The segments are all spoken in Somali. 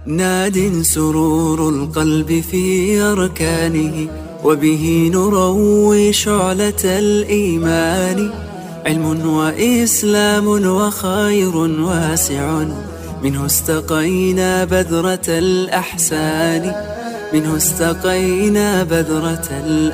ناد سرور القلب في أركانه وبه نروي شعلة الإيمان علم وإسلام وخير واسع منه استقينا بذرة الأحسان منه استقينا بذرة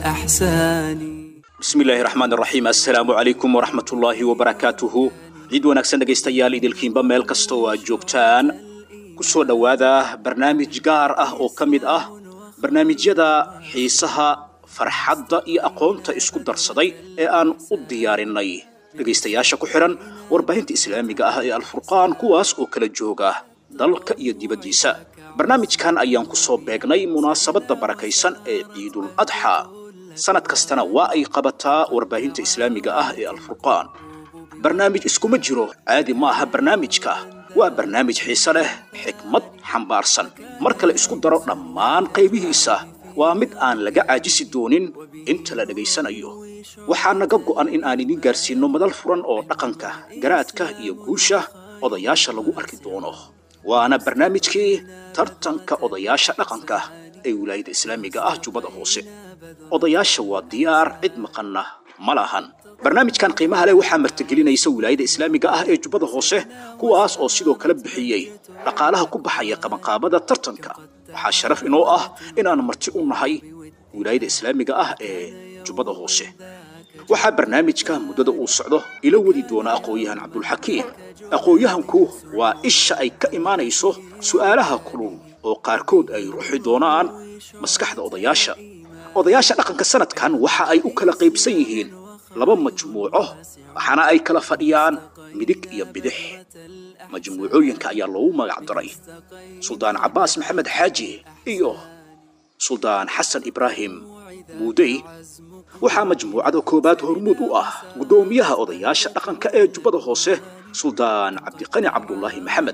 الأحسان bismi illaahi raxmaan raxiim assalaamu calaykum waraxmat ullaahi wabarakaatuhu ciid wanaagsan dhegaystayaal idilkiinba meel kasta oo aad joogtaan ku soo dhowaada barnaamij gaar ah oo ka mid ah barnaamijyada xiisaha farxadda iyo aqoonta isku darsaday ee aan u diyaarinay dhegaystayaasha ku xidhan warbaahinta islaamiga ah ee alfurqaan kuwaas oo kala jooga dalka iyo dibaddiisa barnaamijkan ayaan ku soo beegnay munaasabadda barakaysan ee ciidul adxa sanad kastana waa ay qabataa warbaahinta islaamiga ah ee alfurqaan barnaamij iskuma jiro caadi ma aha barnaamijka waa barnaamij xiise leh xikmad xambaarsan marka la isku daro dhammaan qaybihiisa waa mid aan laga caajisi doonin inta la dhegaysanayo waxaa naga go'an in aan idin gaarsiinno madal furan oo dhaqanka garaadka iyo guusha odayaasha lagu arki doono waana barnaamijkii tartanka odayaasha dhaqanka ee wilaayada islaamiga ah jubbada hoose odayaasha waa diyaar cid maqanna ma lahan barnaamijkan qiimaha leh waxaa martigelinaysa wilaayada islaamiga ah ee jubbada hoose kuwaas oo sidoo kale bixiyey dhaqaalaha ku baxaya qabanqaabada tartanka waxaa sharaf inoo ah inaan marti u nahay wilaayada islaamiga ah ee jubbada hoose waxaa barnaamijka muddada uu socdo ila wadi doona aqoon-yahan cabdulxakiim aqoon-yahanku waa isha ay ka imaanayso su'aalaha kulul oo qaarkood ay ruuxi doonaan maskaxda odayaasha odayaasha dhaqanka sanadkan waxa ay u kala qaybsan yihiin laba majmuuco waxaana ay kala fadhiyaan midig iyo bidix majmuucooyinka ayaa loogu magac daray suldaan cabbaas maxamed xaaji iyo suldaan xasan ibraahim muudey waxaa majmuucada koowaad hormuud u ah guddoomiyaha odayaasha dhaqanka ee jubbada hoose suldaan cabdiqani cabdulaahi maxamed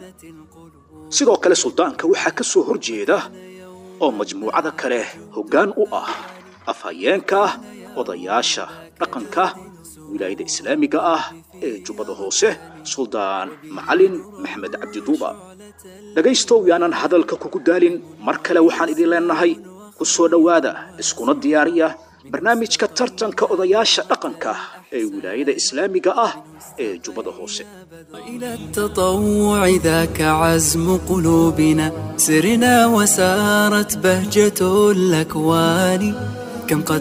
sidoo kale suldaanka waxaa ka soo hor jeeda oo majmuucada kale hoggaan u ah afhayeenka odayaasha dhaqanka wilaayada islaamiga ah ee jubbada hoose suldaan macalin maxamed cabdiduuba dhegaystow yaanan hadalka kugu daalin mar kale waxaan idin leenahay ku soo dhowaada iskuna diyaariya barnaamijka tartanka odayaasha dhaqanka ee wilaayada islaamiga ah ee jubbada hoose إلى التطوع ذاك عزم قلوبنا سرنا وسارت بهجة الأكوان كم قد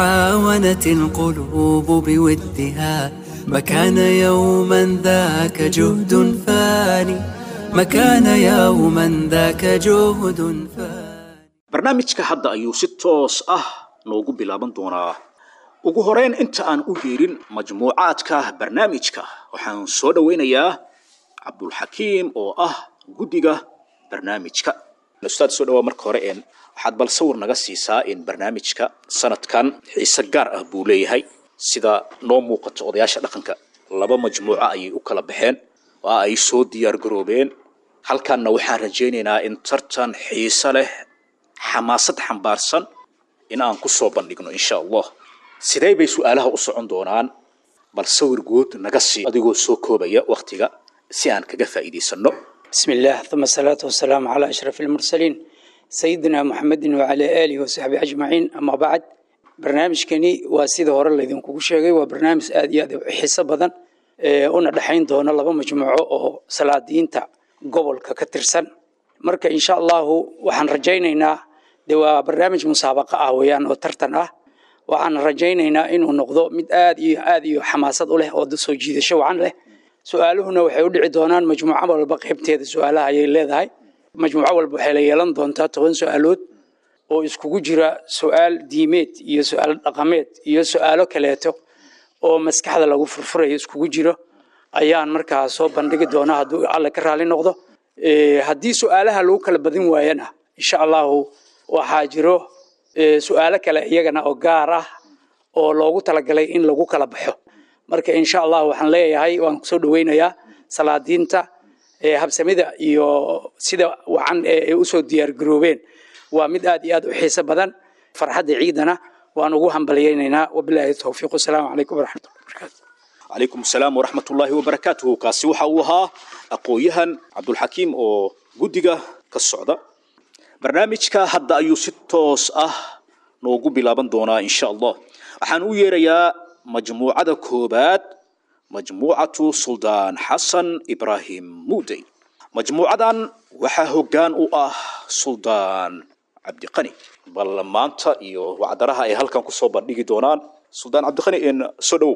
تعاونت القلوب بودها ما كان يوما ذاك جهد فاني ما كان يوما ذاك جهد فاني barnaamijka hadda ayuu si toos ah noogu bilaaban doonaa ugu horeyn inta aan u yeerin majmuucaadka barnaamijka waxaan soo dhowaynayaa cabdulxakiim oo ah guddiga barnaamijka ustaad soo dhawaa marka hore een waxaad bal sawir naga siisaa in barnaamijka sanadkan xiise gaar ah buu leeyahay sida noo muuqato odayaasha dhaqanka laba majmuuco ayay u kala baxeen waa ay soo diyaar garoobeen halkanna waxaan rajaynaynaa in tartan xiise leh xamaasad xambaarsan in aan ku soo bandhigno insha allah sidee bay su-aalaha u socon doonaan bal sawir guud naga sii adigoo soo koobaya wakhtiga si aan kaga faa'iidaysanno بسم الله ثم الصلاة والسلام على أشرف المرسلين سيدنا محمد وعلى آله وصحبه أجمعين أما بعد برنامج كني وسيد هور الله يدين كوكو شيغي وبرنامج آد ياد حساب بدن una dhaxayn doona laba majmuuco oo salaadiinta gobolka ka tirsan marka insha allahu waxaan rajaynaynaa de waa barnaamij musaabaqa ah weeyaan oo tartan ah waxaan rajaynaynaa inuu noqdo mid aad iyo aad iyo xamaasad u leh oo soo jiidasho wacan leh su-aaluhuna waxay u dhici doonaan majmuuco walba qaybteeda su-aalaha ayay leedahay majmuuco walba waxay la yeelan doontaa toban su-aalood oo iskugu jira su-aal diimeed iyo su-aal dhaqameed iyo su-aalo kaleeto oo maskaxda lagu furfurayo iskugu jiro ayaan markaa soo bandhigi doonaa hadduu alle ka raali noqdo haddii su-aalaha lagu kala badin waayana insha allahu waxaa jiro su-aalo kale iyagana oo gaar ah oo loogu talagalay in lagu kala baxo marka insha allah waxaan leeyahay waan kusoo dhaweynayaa salaadiinta habsamida iyo sida wacan ee usoo diyaar garoobeen waa mid aad iyo aad u xiiso badan farxadda ciidana waan ugu hambalyaynaynaa wabilaahi towfiiq wasalaamu calaykum waraxmatullahi wabarakaatu calaykum asalaam waraxmat ullaahi wabarakaatuhu kaasi waxa uu ahaa aqoon-yahan cabdulxakiim oo guddiga ka socda barnaamijka hadda ayuu si toos ah noogu bilaaban doonaa insha allah waxaan u yeerayaa majmuucada koobaad majmuucatu suldaan xasan ibraahim muudey majmuucadan waxaa hoggaan u ah suldaan cabdiqani bal maanta iyo wacdaraha ay halkan kusoo bandhigi doonaan suldaan cabdiqani n soo dhowow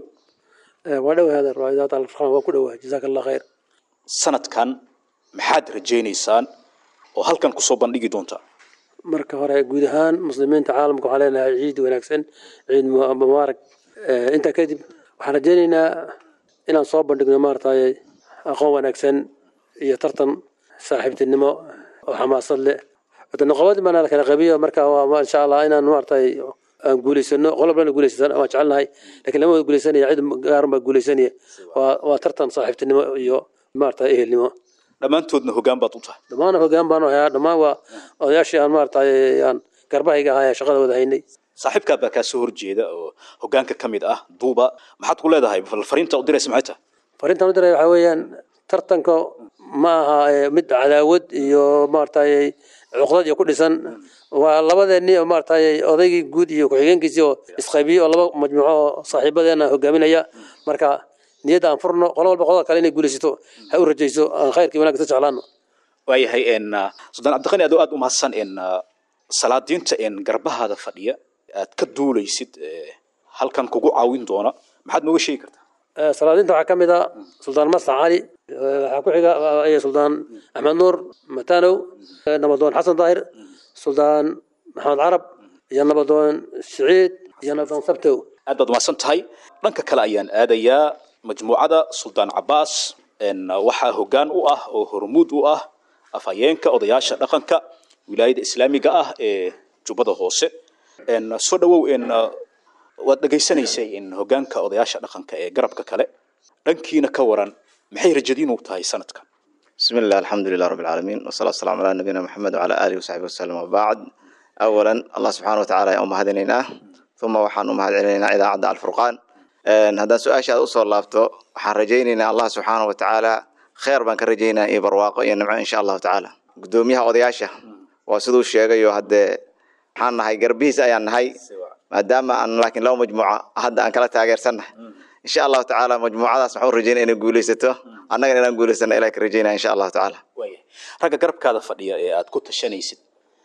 waa dhow hada riwaayaat alfurqaan waa ku dhowaa jazaaka allah khayr sanadkan maxaad rajaynaysaan oo halkan kusoo bandhigi doontaa marka hore guud ahaan muslimiinta caalamka waxaan leenahay ciid wanaagsan ciid mu- mubaarak Eh, intaa kadib waxaan rajaynaynaa inaan soo bandhigno maaragtay aqoon wanaagsan iyo tartan saaxiibtinimo oo xamaasad leh wada noqobadii baana la kala qabiyo marka waa ma- insha allah inaan maaragtay aan guulaysano qolobna guulaysan waan jecelnahay lakiin lama wada guulaysanaya cid gaaran baa guulaysanaya waa waa tartan saaxiibtinimo iyo maaragtay ehelnimo dhammaantoodna hoggaan baad u tahay dhammaan hoggaan baan hayaa dhammaan waa odayaashii aan maaragtay aan garbahayga ahaa ee shaqada wada haynay saaxiibkaa baa kaa soo horjeeda oo hoggaanka ka mid ah duuba maxaad ku leedahay bal fariinta u diraysa maxay tahay fariintan u diray waxaa weeyaan tartanka ma aha eh, mid cadaawad iyo maaragtay cuqdad iyo ku dhisan waa labadeennii oo maaragtay odaygii guud iyo ku-xigeenkiisii oo isqaybiyey oo laba majmuuco oo saaxiibadeena hogaaminaya marka niyadda aan furno qolo walba qolada kale inay guulaysato ha u rajayso aan khayrkii wanaagga sa jeclaano waayahay n suldaan cabdiqani adoo aada u mahadsan n salaadiinta n garbahaada fadhiya aad ka duulaysid eh, halkan kugu caawin doona maxaad nooga sheegi kartaa Eh, salaadiinta waxaa ka mid ah suldaan maslax cali eh, waxaa ku xiga eh, iyo suldaan axmed nuur matanow eh, nabadoon xasan daahir suldaan maxamed carab iyo nabadoon siciid iyo nabadoon sabtow aad baad umahadsan tahay dhanka kale ayaan aadayaa majmuucada suldaan cabaas n waxaa hoggaan u ah oo hormuud u ah afhayeenka odayaasha dhaqanka wilaayada islaamiga ah ee jubbada hoose n soo dhawow n waad dhegaysanaysay in hoggaanka odayaasha dhaqanka ee garabka kale dhankiina ka waran maxay rajadiinu tahay sanadkan بسم الله الحمد لله رب العالمين والصلاة والسلام على نبينا محمد وعلى آله وصحبه وسلم وبعد أولا الله سبحانه وتعالى يوم هدينا ثم وحان أم هدينا إذا عدى الفرقان إن هذا سؤال شاد أصول لافته وحان رجينا الله سبحانه وتعالى خير بان كرجينا إيه برواقه ينمع إن شاء الله تعالى قدوميها وضياشة وسدو الشيء هذا waxaan nahay garbihiis ayaan nahay maadaama aan laakiin laba majmuuca hadda aan kala taageersannahay insha allahu tacaala majmuucadaas waxaan u rajeynaya inay guulaysato annagana inaan guulaysano ilaah ka rajeynaya insha allahu tacaala waayahay ragga garabkaada fadhiya ee aad ku tashanaysid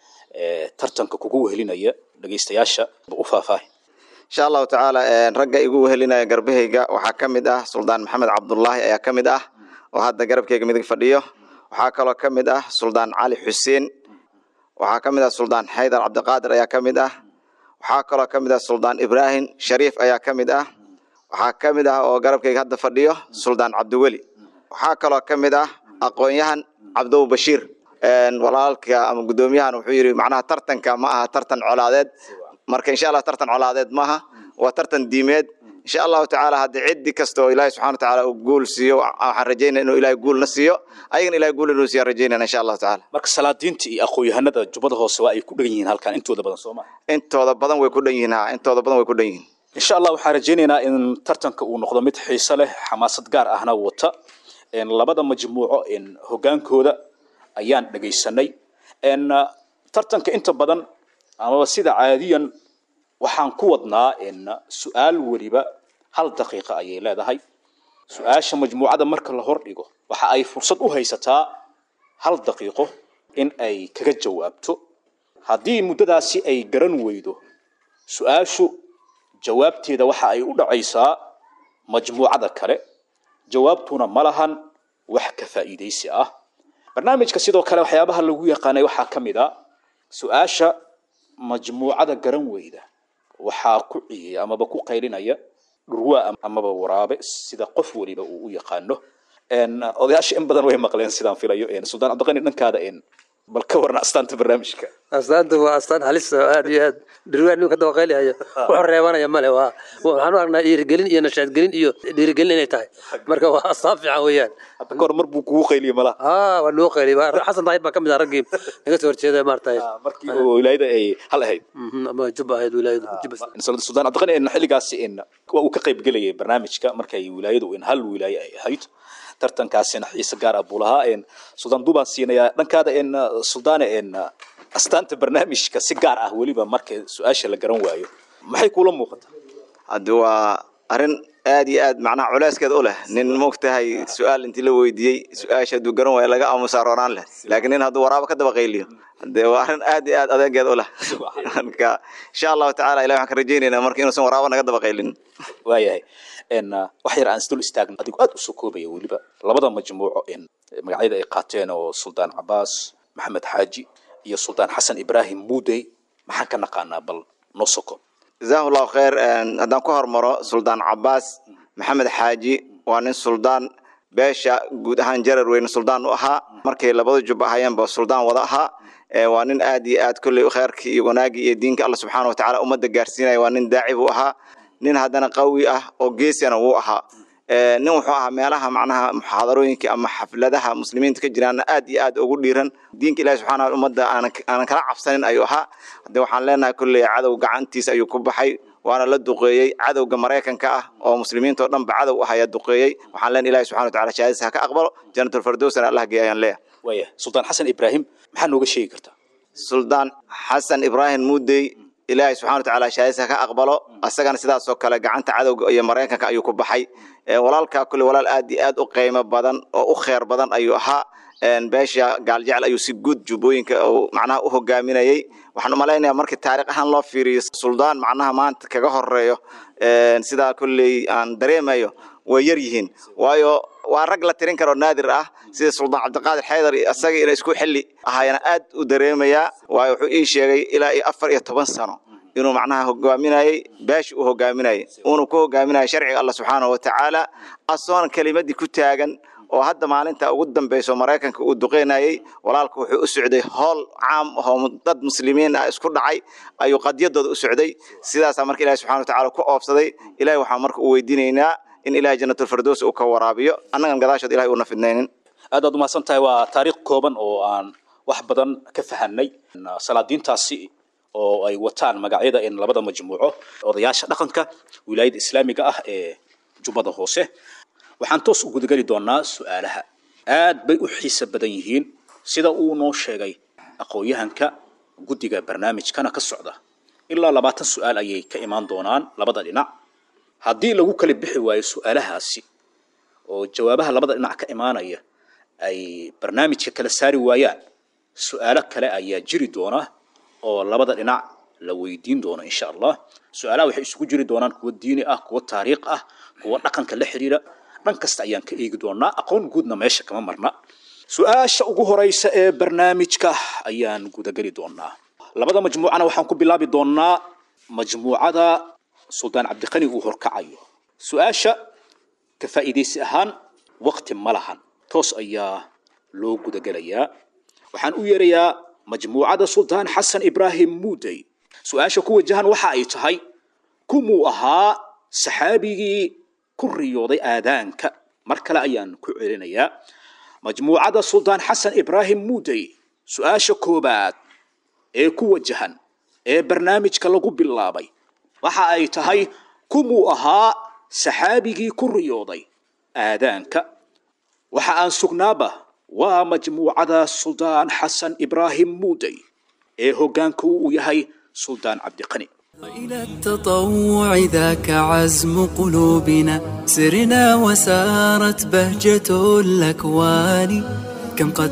ee tartanka kugu wehelinaya dhegaystayaasha u faahfaahi insha allahu tacaala een, ragga igu wehelinaya garbahayga waxaa ka mid ah suldaan maxamed cabdullaahi ayaa ka mid ah oo hadda garabkayga midig fadhiyo waxaa kaloo ka mid ah suldaan cali xuseen waxaa ka mid ah suldaan xaydar cabdiqaadir ayaa ka mid ah waxaa kaloo ka mid ah suldaan ibraahim shariif ayaa ka mid ah waxaa ka mid ah oo garabkayga hadda fadhiyo suldaan cabdiweli waxaa kaloo ka mid ah aqoon-yahan cabdow bashiir een, walaalka ama guddoomiyahan wuxuu yidhi macnaha tartanka ma aha tartan colaadeed marka insha allah tartan colaadeed maaha waa tartan diimeed insha allahu tacaala haddii ciddi kasta oo ilaahi subxana watacaala uu guul siiyo waxaan rajeynaya inuu ilaahay guulna siiyo ayagana ilahay guul inuu siiya rajeynayna insha allahu tacaala marka salaadiinta iyo aqoon-yahanada jubbada hoose waa ay ku dhegan yihiin halkan intooda badan soo maa intooda badan way ku dhan yihiin ha intooda badan way ku dhan yihiin insha allah waxaan rajaynaynaa in tartanka uu noqdo mid xiiso leh xamaasad gaar ahna wata En labada majmuuco en hoggaankooda ayaan dhegaysanay En, uh, tartanka inta badan amaba sida caadiyan waxaan ku wadnaa en su-aal weliba hal daqiiqa ayay leedahay su-aasha majmuucada marka la hordhigo waxa ay fursad u haysataa hal daqiiqo in ay kaga jawaabto haddii muddadaasi ay garan weydo su-aashu jawaabteeda waxa ay u dhacaysaa majmuucada kale jawaabtuna ma lahan wax ka faa'iidaysi ah barnaamijka sidoo kale waxyaabaha lagu yaqaanay waxaa ka mid a su-aasha majmuucada garan weyda waxaa ku ciyaya amaba ku qaylinaya dhurwaa amaba waraabe sida qof weliba uu u yaqaano En, odayaasha in badan way maqleen sidaan filayo En, suldaan cabdiqani dhankaada en, bal ka warna astaanta barnaamijka astaanta waa astaan halis oo aad iyo aad dhirwaan ninka dawaqeylihaya wuxuu reebanaya male waa waxaan u aragnaa dhiirigelin iyo nashaadgelin iyo dhiirigelin inay tahay marka waa astaan fiican weeyaan hadda ka hor mar buu kugu qayliye malaha aa waa noo qeyli xasan daahir baa ka mid ah raggii naga soo horjeeda maaragtay markii oo wilaayada ay hal ahayd Mhm, ama jubba ahayd wilaayadu jubba suldaan cabdiqani en, xilligaasi en, waa uu ka qayb gelayay barnaamijka markay wilaayadu en hal wilaaye ay ahayd tartankaasina xiise gaar ah buu lahaa een suldaan duubaan siinayaa dhankaada een suldaane een astaanta barnaamijka si gaar ah weliba marka su-aasha la garan waayo maxay kuula muuqataa haddi waa arrin aad iyo aad macnaha culeyskeed u leh nin moogtahay su-aal intii la weydiiyey su-aasha hadduu garan waayo laga aamusaa roonaan leh laakiin nin hadduu waraabo ka daba qayliyo dee waa arrin aad iyo aad adeegeed u leh marka insha allahu tacala ilahi waxaan ka rajaynaynaa marka inuusan waraabo naga daba qaylin waayahay een wax yar aan isdul istaagno adigu aad usoo koobaya weliba labada majmuuco een magacyada ay qaateen oo suldaan cabaas maxamed xaaji iyo suldaan xasan ibraahim muudey maxaan ka naqaanaa bal noo soo koob jazahu llahu khayr haddaan ku hormaro suldaan cabaas maxamed xaaji waa nin suldaan beesha guud ahaan jarar weyne suldaan u ahaa markay labada jub ahayeenba suldaan wada ahaa waa nin aad iyo aad kolley khayrkii iyo wanaagii iyo diinka alla subxaana watacaala ummadda gaarsiinaya waa nin daaci buu ahaa nin haddana qawi ah oo geesiyana wuu ahaa nin wuxuu ahaa meelaha macnaha muxaadarooyinka ama xafladaha muslimiinta ka jiraana aad iyo aad ugu dhiiran diinka ilahi subxaana ummadda aanan kala cabsanin ayuu ahaa hadde waxaan leenahay kolley cadow gacantiisa ayuu ku baxay waana la duqeeyey cadowga maraykanka ah oo muslimiinta oo dhanba cadow ah ayaa duqeeyey waxaan leenahay ilahi subxana wataala shahaadadiisa ha ka aqbalo janatulfardowsana allah geey ayaan leeyahay waaya suldaan xasan ibraahim maxaa nooga sheegi kartaa suldaan xasan ibraahim muudey ilaahay subxana watacaala shahaadadiisa ka aqbalo asagana sidaasoo kale gacanta cadowga iyo maraykanka ayuu ku baxay walaalkaa kule walaal aad iyo aad u qiimo badan oo u kheyr badan ayuu ahaa beesha gaaljecel ayuu si guud jubbooyinka macnaha u hogaaminayey waxaan umalaynaya markii taarikh ahaan loo fiiriyo suldaan macnaha maanta kaga horeeyo sidaa kolley aan dareemayo way yar yihiin waayo waa rag la tirin karo naadir ah sida suldaan cabdiqaadir xaydar isaga ina isku xilli ahaayana aad u dareemayaa waayo wuxuu ii sheegay ilaa iyo afar iyo toban sano inuu macnaha hogaaminayey beesha uu hogaaminayay uuna ku hogaaminayay sharciga alla subxaanahu watacaala asoona kelimadii ku taagan oo hadda maalinta ugu dambeyso maraykanka uu duqeynayey walaalka wuxuu u socday hool caam ahoo dad muslimiin ah isku dhacay ayuu qadyadooda u socday sidaasaa marka ilahi subxana watacaala ku oofsaday ilahi waxaan marka u weydiinaynaa in ilahay janatulfardows uu ka waraabiyo annagan gadaashood ilahay uuna fidnaynin aad aad umahadsan tahay waa taariikh kooban oo aan wax badan ka fahanay salaadiintaasi oo ay wataan magacyada in labada majmuuco odayaasha dhaqanka wilaayada islaamiga ah ee jubbada hoose waxaan toos u gudageli doonaa su-aalaha aad bay u xiise badan yihiin sida uu noo sheegay aqoon-yahanka guddiga barnaamijkana ka socda ilaa labaatan su-aal ayay ka imaan doonaan labada dhinac haddii lagu kala bixi waayo su-aalahaasi oo jawaabaha labada dhinac ka imaanaya ay barnaamijka kala saari waayaan su-aalo kale ayaa jiri doona oo labada dhinac la weydiin doono insha allah su-aalaha waxay isugu jiri doonaan kuwo diini ah kuwo taariikh ah kuwo dhaqanka la xiriira dhan kasta ayaan ka eegi doonaa aqoon guudna meesha kama marna su-aasha ugu horeysa ee barnaamijka ayaan gudageli doonaa labada majmuucana waxaan ku bilaabi doonaa majmuucada suldaan cabdiqani uu horkacayo su-aasha ka faa'iidaysi ahaan waqti ma lahan toos ayaa loo gudagelayaa waxaan u yeerayaa majmuucada suldaan xasan ibraahim muudey su-aasha ku wajahan waxa ay tahay kumuu ahaa saxaabigii ku riyooday aadaanka mar kale ayaan ku celinayaa majmuucada suldaan xasan ibraahim muudey su-aasha koobaad ee ku wajahan ee barnaamijka lagu bilaabay waxa ay tahay kumuu ahaa saxaabigii ku riyooday aadaanka waxa aan sugnaaba waa majmuucada suldaan xasan ibraahim muudey ee hoggaanka uu yahay suldaan cabdiqani إلى التطوع ذاك عزم قلوبنا سرنا وسارت بهجة الأكوان كم قد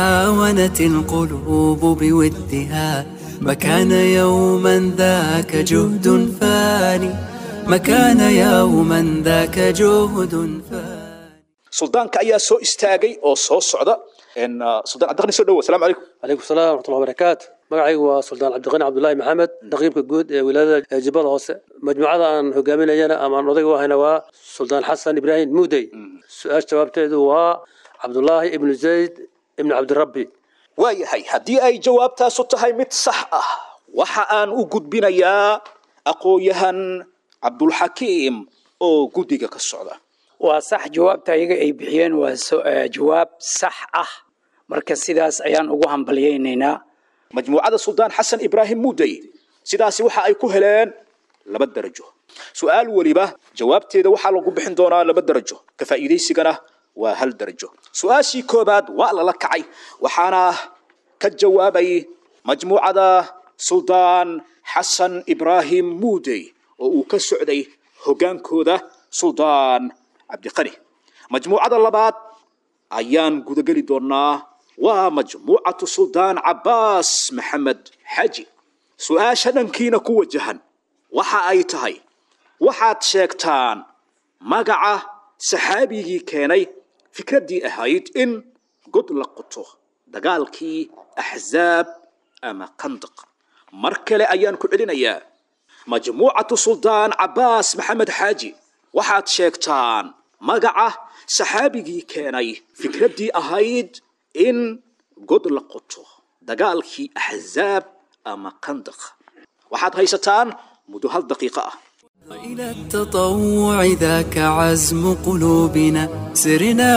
تعاونت القلوب بودها ما كان يوما ذاك جهد فاني ما كان يوما ذاك جهد فاني suldaanka ayaa soo istaagay oo soo socda suldaan cabdiqani soo dhowo asalaamu calaykum calaykum salaam waraxmatullahi wabarakaatu magacaygu waa suldaan cabdiqani cabdullaahi maxamed naqiibka guud ee wilaayada jubbada hoose majmuucada aan hogaaminayana ama aan odayga u ahayna waa suldaan xasan ibraahim muudey su-aasha jawaabteedu waa cabdullaahi ibnu zayd ibnu cabdirabbi waayahay haddii ay jawaabtaasu tahay mid sax ah waxa aan u gudbinayaa aqoon-yahan cabdulxakiim oo guddiga ka socda waa sax jawaabta ayaga ay bixiyeen waa so- eh, jawaab sax ah marka sidaas ayaan ugu hambalyaynaynaa majmuucada suldaan xasan ibraahim muudey sidaasi waxa ay ku heleen laba darajo su-aal weliba jawaabteeda waxaa lagu bixin doonaa laba darajo ka faa'iidaysigana waa hal darajo su-aashii koobaad waa lala kacay waxaana ka jawaabay majmuucada suldaan xasan ibraahim muudey oo uu ka socday hoggaankooda suldaan cabdiqani majmuucada labaad ayaan gudageli doonaa waa majmuucatu suldaan cabbaas maxamed xaaji su-aasha dhankiina ku wajahan waxa ay tahay waxaad sheegtaan magaca saxaabigii keenay fikraddii ahayd in god la qoto dagaalkii axzaab ama kandaq mar kale ayaan ku celinayaa majmuucatu suldaan cabbaas maxamed xaaji waxaad sheegtaan magaca saxaabigii keenay fikraddii ahayd in god la qoto dagaalkii axzaab ama kandaq waxaad haysataan muddo hal daqiiqo ah إلى التطوع ذاك عزم قلوبنا سرنا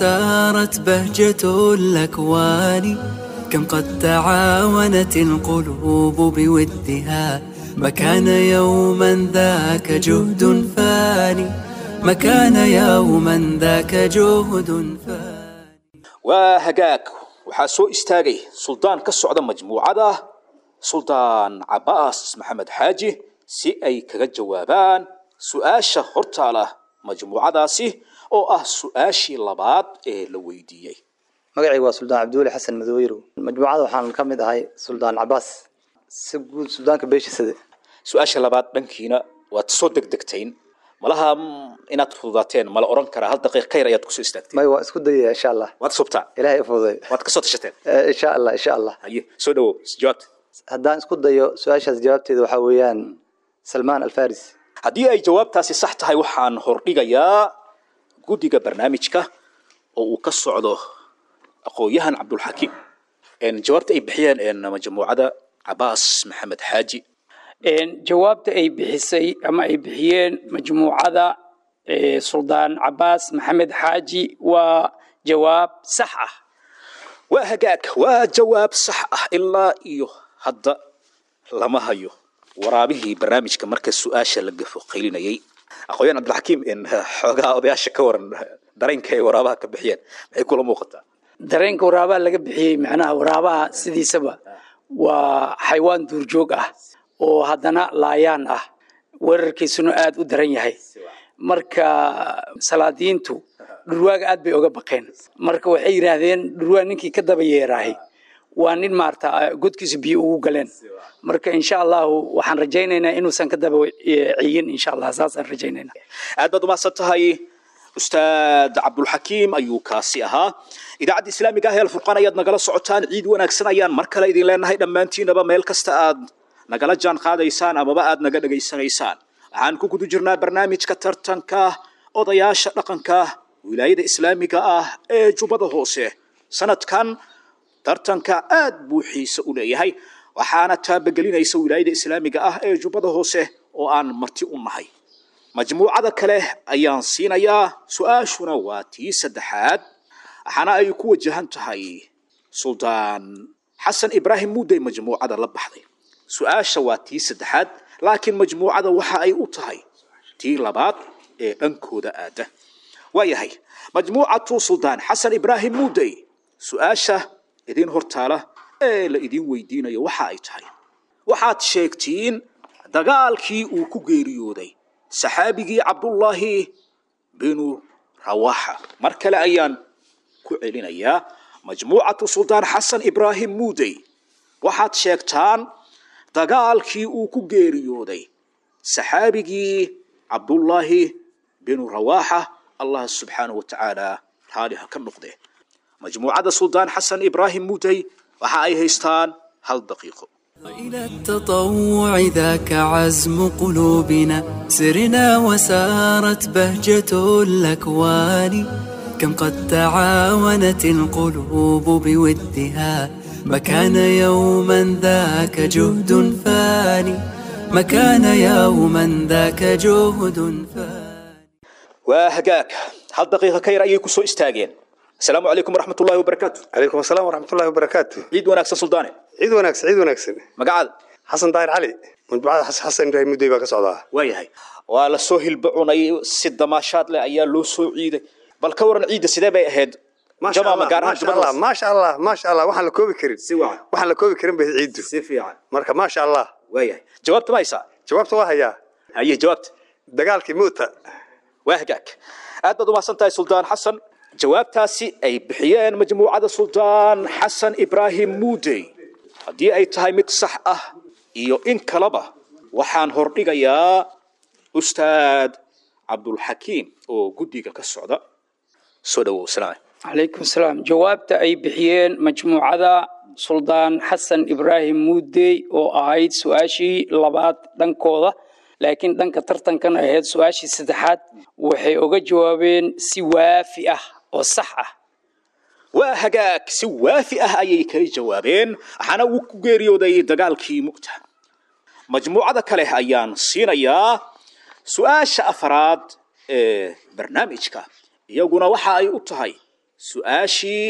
وسارت بهجة الأكوان كم قد تعاونت القلوب بودها ما كان يوما ذاك جهد فاني ما كان يوما ذاك جهد فاني waa hagaag waxaa soo istaagay suldaan ka socda majmuucada suldaan cabbaas maxamed xaaji si ay kaga jawaabaan su-aasha hortaala majmuucadaasi oo ah su-aashii labaad ee la weydiiyey magacayga waa suldaan cabdiweli xasan madoweyrow majmuucada waxaan ka mid ahay suldaan cabaas si guud suldaanka beeshisade su-aasha labaad dhankiina waad soo degdegtayn malaha mm, inaad fududaateen mala oran karaa hal daqiiq ka yar ayaad kusoo istaagteen may waa isku dayaya insha allah waad subtaa ilaahay u fududay waad kasoo tashateen Eh, insha allah insha allah haye soo dhawow jawaabta haddaan isku dayo su-aashaas jawaabteeda waxaa weeyaan salmaan alfaris haddii ay jawaabtaasi sax tahay waxaan hordhigayaa guddiga barnaamijka oo uu ka socdo aqoon-yahan cabdulxakiim En jawaabta ay bixiyeen en majmuucada cabaas maxamed xaaji Een, jawaabta ay bixisay ama ay bixiyeen majmuucada ee, suldaan cabaas maxamed xaaji waa jawaab sax ah waa hagaag waa jawaab sax ah ilaa iyo hadda lama hayo waraabihii barnaamijka marka su-aasha la gafo qaylinayay aqoon-yahan cabdilxakiim en xoogaa odayaasha ka waran dareenka ay waraabaha ka bixiyeen maxay kula muuqataa dareenka waraabaha laga bixiyey macnaha waraabaha sidiisaba waa xaywaan duurjoog ah oo haddana laayaan ah weerarkiisuna aada u daran yahay marka salaadiintu dhurwaaga aad bay oga baqeen marka waxay yidhaahdeen dhurwaa ninkii ka daba yeeraahay waa nin maarata godkiisa biyo ugu galeen marka insha allahu waxaan rajaynaynaa inuusan ka daba eh, ciyin insha allah saasaan rajaynaynaa aad baad umahadsan tahay ustaad cabdulxakiim ayuu kaasi ahaa idaacadda islaamiga ah ee alfurqaan ayaad nagala socotaan ciid wanaagsan ayaan mar kale idin leenahay dhammaantiinaba meel kasta aad nagala jaan qaadaysaan amaba aad naga dhegaysanaysaan waxaan ku guda jirnaa barnaamijka tartanka odayaasha dhaqanka wilaayada islaamiga ah ee jubbada hoose sanadkan tartanka aad buu xiise u leeyahay waxaana taabagelinaysa wilaayada islaamiga ah ee jubbada hoose oo aan marti u nahay majmuucada kale ayaan siinayaa su-aashuna waa tii saddexaad waxaana ay ku wajahan tahay suldaan xasan ibraahim muudey majmuucada la baxday su-aasha waa tii saddexaad laakiin majmuucada waxa ay u tahay tii labaad ee dhankooda aada waayahay majmuucatu suldaan xasan ibraahim muudey su-aasha idin hortaala ee la idin weydiinayo waxa ay tahay waxaad sheegtiin dagaalkii uu ku geeriyooday saxaabigii cabdullaahi binu rawaxa mar kale ayaan ku celinayaa majmuucatu suldaan xasan ibraahim muudey waxaad sheegtaan dagaalkii uu ku geeriyooday saxaabigii cabdullaahi binu rawaxa allah subxaanahu wa tacaala raali ha ka noqde majmuucada suldaan xasan ibraahim muudey waxa ay haystaan hal daqiiqo إلى التطوع ذاك عزم قلوبنا سرنا وسارت بهجة الأكوان كم قد تعاونت القلوب بودها ما كان يوما ذاك جهد فاني ما كان يوما ذاك جهد فاني waa hagaag hal daqiiqa ka yar ayay ku soo istaageen asalaamu calaykum waraxmat ullahi wabarakaatu calaykum asalaam waraxmatullahi wabarakaatu ciid wanaagsan suldaane ciid wanaagsan ciid wanaagsan magacaada xasan daahir cali majmuucada xasan xasan ibraahim mudey baa ka socdaa waayahay waa la soo hilbacunay si damaashaad leh ayaa loo soo ciiday bal ka waran ciidda sidee bay ahayd maasha jamaama allah gaar ahaan maasha jubbada allah hoose maasha allah maasha allah waxaan la koobi karin si wacan waxaan la koobi karin bay ciiddu si fiican marka maasha allah waayahay jawaabta ma haysaa jawaabta waa hayaa haye jawaabta dagaalkii muuta waa hagaag aad baad umahadsan tahay suldaan xasan jawaabtaasi ay bixiyeen majmuucada suldaan xasan ibraahim muudey haddii ay tahay mid sax ah iyo in kaleba waxaan hordhigayaa ustaad cabdulxakiim oo guddiga ka socda soo dhawow salaam calaykum salaam jawaabta ay bixiyeen majmuucada suldaan xasan ibraahim muudey oo ahayd su-aashii labaad dhankooda laakiin dhanka tartankan ahayd su-aashii saddexaad waxay oga jawaabeen si waafi ah oo sax ah waa hagaag si waafi ah ayay kaga jawaabeen waxaana uu ku geeriyooday dagaalkii mugta majmuucada kale ayaan siinayaa su-aasha afraad ee barnaamijka iyaguna waxa ay u tahay su-aashii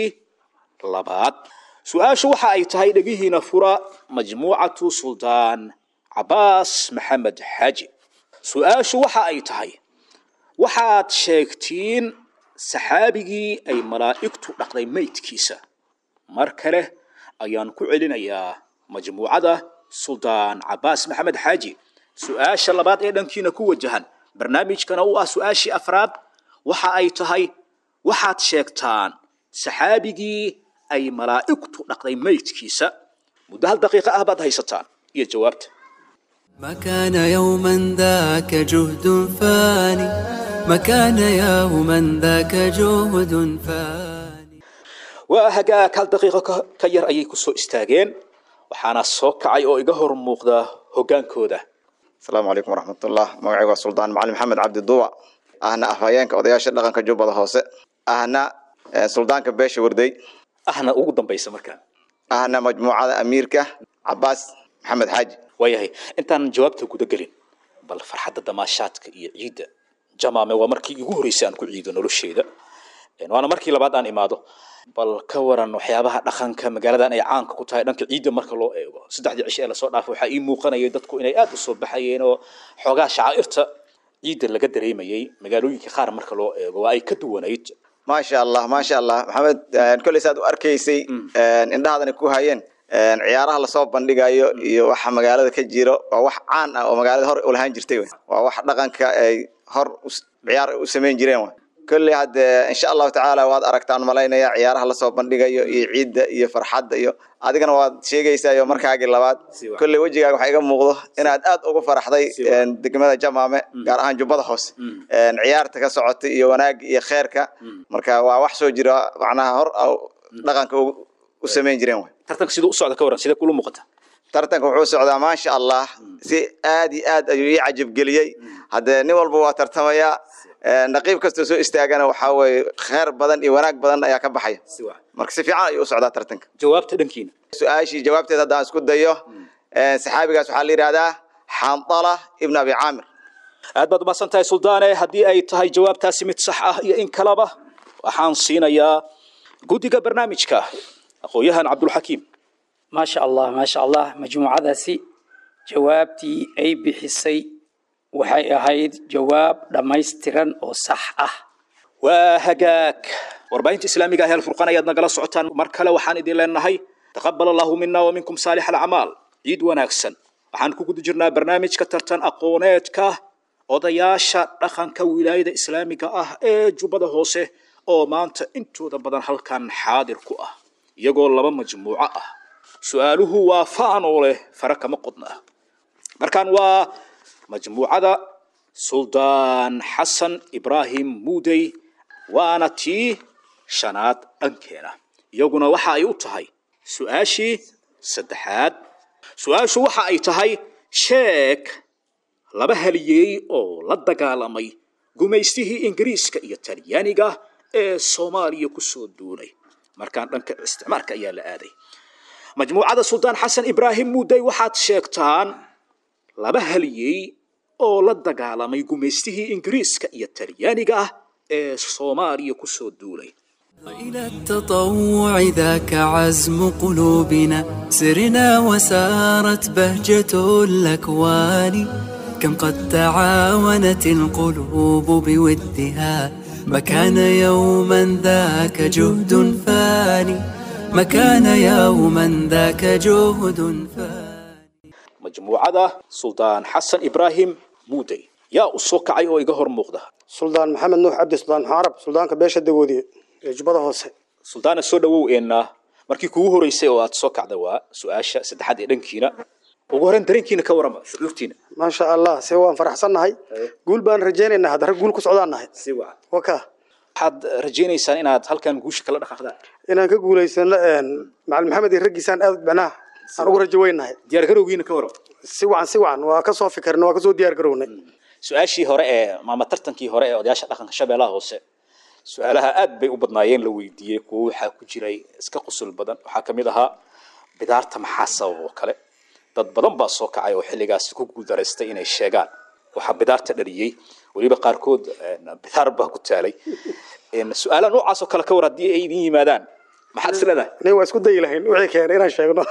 labaad su-aashu waxa ay tahay dhegihiina fura majmuucatu suldaan cabaas maxamed xaaji su-aashu waxa ay tahay waxaad sheegtiin saxaabigii ay malaa'igtu dhaqday maydkiisa mar kale ayaan ku celinayaa majmuucada suldaan cabaas maxamed xaaji su-aasha labaad ee dhankiina ku wajahan barnaamijkana u ah su-aashii afraad waxa ay tahay waxaad sheegtaan saxaabigii ay malaa'igtu dhaqday maydkiisa muddo hal daqiiqo ah baad haysataan iyo jawaabta ما كان يوما ذاك جهد فاني ما كان يوما ذاك جهد فاني waa hagaag hal daqiiqo ka- ka yar ayay ku soo istaageen waxaana soo kacay oo iga hor muuqda hoggaankooda asalaamu calaykum waraxmatullah magacaygu waa suldaan macalin maxamed cabdi duuba ahna afhayeenka odayaasha dhaqanka jubbada hoose ahna eh, suldaanka beesha warday ahna ugu dambaysa markaan ahna majmuucada amiirka cabaas maxamed xaaji waayahay intaan jawaabta guda gelin bal farxadda damaashaadka iyo ciidda jamaame waa markii igu horreysay aan ku ciido nolosheeda Een, waana markii labaad aan imaado bal ka waran waxyaabaha dhaqanka magaaladan ay caanka ku tahay dhanka ciidda marka loo eego saddexdii cisho ee lasoo dhaafay waxaa ii muuqanayay dadku inay aad u soo baxayeen oo xoogaa shacaa'irta ciidda laga dareemayay magaalooyinka qaar marka loo eego waa ay ka duwanayd maasha allah maasha allah maxamed eh, kolley saad u arkaysay eh, indhahaadana ku hayeen eh, ciyaaraha lasoo bandhigayo iyo waxa magaalada ka jiro waa wax caan ah oo magaalada hor u lahaan jirtay wey. waa wax dhaqanka ay hor us- ciyaar u samayn jireen wey. kolley hadde insha allahu tacaala waad aragtaan malaynaya ciyaaraha lasoo bandhigayo iyo ciidda iyo farxadda iyo adigana waad sheegaysaa iyo markaagii labaad Si wacan. kolley wejigaaga waxaa iga muuqdo inaad aad ugu faraxday Si wacan. eh, degmada jamaame gaar ahaan jubbada hoose Een, ciyaarta ka socota iyo wanaagga iyo kheerka marka waa wax soo jira macnaha hor ah dhaqanka u u samayn jireen wey. tartanka siduu u socda ka waran sidee kula muuqata tartanka wuxuu socdaa maasha allah si aad iyo aad ayuu ii cajabgeliyey haddee nin walba waa tartamayaa Een, naqiib kastoo soo istaagana waxaa weeye kheer badan iyo wanaag badan ayaa ka baxaya marka si fiican ayuu u socdaa tartanka jawaabta dhankiina su-aashii jawaabteed haddaan isku dayo een, saxaabigaas waxaa la yidhahdaa xandala ibn abi caamir aad baad umahadsan tahay suldaane haddii ay tahay jawaabtaasi mid sax ah iyo in kaleba waxaan siinayaa guddiga barnaamijka aqoon-yahan cabdulxakiim maasha allah maasha allah majmuucadaasi jawaabtii ay bixisay waxay ahayd jawaab dhammaystiran oo sax ah waa hagaag warbaahinta islaamiga ah ee alfurqaan ayaad nagala socotaan mar kale waxaan idin leenahay taqabal allahu mina wa minkum saalix alacmaal ciid wanaagsan waxaan ku guda jirnaa barnaamijka tartan aqooneedka odayaasha dhaqanka wilaayada islaamiga ah ee jubbada hoose oo maanta intooda badan halkan xaadir ku ah iyagoo laba majmuuco ah su-aaluhu waa faan oo leh fara kama qodna markaan waa majmuucada suldaan xasan ibraahim muudey waana tii shanaad dhankeena iyaguna waxa ay u tahay su-aashii saddexaad su-aashu waxa ay tahay sheeg laba haliyey oo la dagaalamay gumaystihii ingiriiska iyo talyaaniga ee soomaaliya ku soo duulay markaan dhanka isticmaalka ayaa la aaday majmuucada suldaan xasan ibraahim muudey waxaad sheegtaan laba haliyey oo la dagaalamay gumaystihii ingiriiska iyo talyaaniga ah ee soomaaliya ku soo duulay وإلى التطوع ذاك عزم قلوبنا سرنا وسارت بهجة الأكوان كم قد تعاونت القلوب بودها ما كان يوما ذاك جهد فاني ما كان يوما ذاك جهد فاني majmuucada suldaan xasan ibraahim muudey yaa u soo kacay oo iga hor muuqda suldaan maxamed nuux cabdi suldaan xaarab suldaanka beesha dagoodiye ee jubbada hoose suldaana soo dhawow eenna markii kugu horeysay oo aad soo kacda waa su-aasha saddexaad ee dhankiina ugu horreyn dareenkiina ka warama shucuurtiina maasha allah se waan faraxsannahay guul baan rajaynaynaa hadda rag guul ku socdaan nahay si wacan waka waxaad rajaynaysaan inaad halkan guusha kala dhaqaaqdaan inaan ka guulaysano macalin maxamed iyo raggiisaan aad macnaha aan ugu rajo weynahay diyaar garowgiina ka warama si wacan si wacan waa ka soo fikirna waa ka soo diyaar garownay su-aashii hore ee maama tartankii hore ee odayaasha dhaqanka shabeellaha hoose su-aalaha aad bay u badnaayeen la weydiiyey kuwo waxaa ku jiray iska qusul badan waxaa ka mid ahaa bidaarta maxaa sabab oo kale dad badan baa soo kacay oo xilligaasi ku guuldaraystay inay sheegaan waxaa bidaarta dhaliyey weliba qaarkood bidaar baa ku taalay su-aalaha noocaas oo kale ka war haddii ay idin yimaadaan maxaad is leedahay nin waa isku dayi lahayn wixii keenay inaan sheegno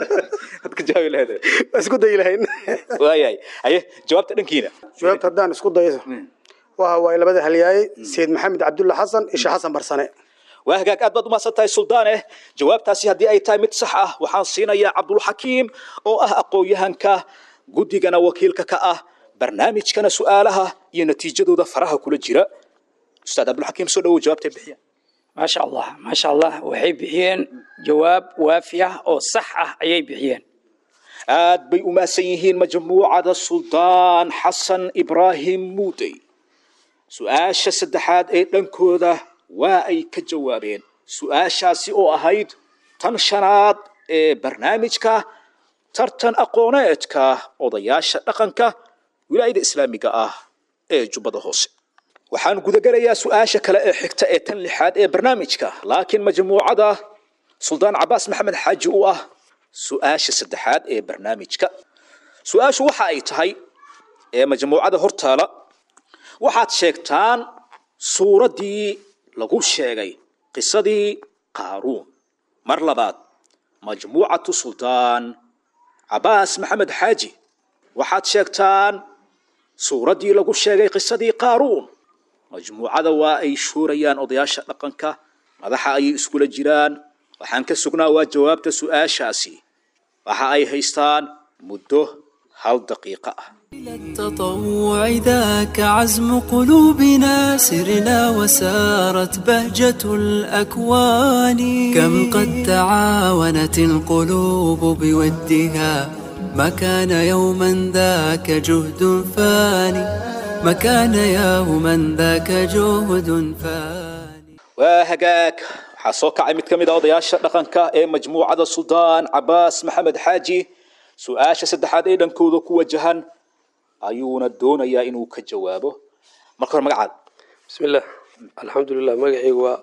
ad ka jawaabi lahayd waa isku dayi lahayn waayahay haye jawaabta dhankiina jawaabta haddaan isku dayo waxa waaye labada halyaayey sayid maxamed cabdulla xasan isha xasan barsane waa hagaag aad baad umahadsan tahay suldaane jawaabtaasi haddii ay tahay mid sax ah waxaan siinayaa cabdulxakiim oo ah aqoon-yahanka guddigana wakiilka ka ah barnaamijkana su-aalaha iyo natiijadooda faraha kula jira ustaad cabdulxakiim soo dhawow jawaabtay bixiya maasha allah maasha allah waxay bixiyeen jawaab waafi ah oo sax ah ayay bixiyeen aad bay u mahadsan yihiin majmuucada suldaan xasan ibraahim muudey su-aasha saddexaad ee dhankooda waa ay ka jawaabeen su-aashaasi oo ahayd tan shanaad ee barnaamijka tartan aqooneedka odayaasha dhaqanka wilaayada islaamiga ah ee jubbada hoose waxaan gudagalayaa su-aasha kale ee xigta ee tan lixaad ee barnaamijka laakiin majmuucada suldaan cabaas maxamed xaaji u ah su-aasha saddexaad ee barnaamijka su-aashu waxa ay tahay ee majmuucada hortaala waxaad sheegtaan suuraddii lagu sheegay qisadii qaaruun mar labaad majmuucatu suldaan cabaas maxamed xaaji waxaad sheegtaan suuraddii lagu sheegay qisadii qaaruun majmuucada waa ay shuurayaan odayaasha dhaqanka madaxa ayay iskula jiraan waxaan ka sugnaa waa jawaabta su-aashaasi waxa ay haystaan muddo hal daqiiqo ah التطوع ذاك عزم قلوبنا سرنا وسارت بهجة الأكوان كم قد تعاونت القلوب بودها ما كان يوما ذاك جهد فاني ما كان يوما ذاك جهد فاني waa hagaag waxaa soo kacay mid ka mid a odayaasha dhaqanka ee majmuucada suldaan cabaas maxamed xaaji su-aasha saddexaad ee dhankooda ku wajahan ayuuna doonayaa inuu ka jawaabo marka hore magacaada bismi illah alxamdulilah magacaygu waa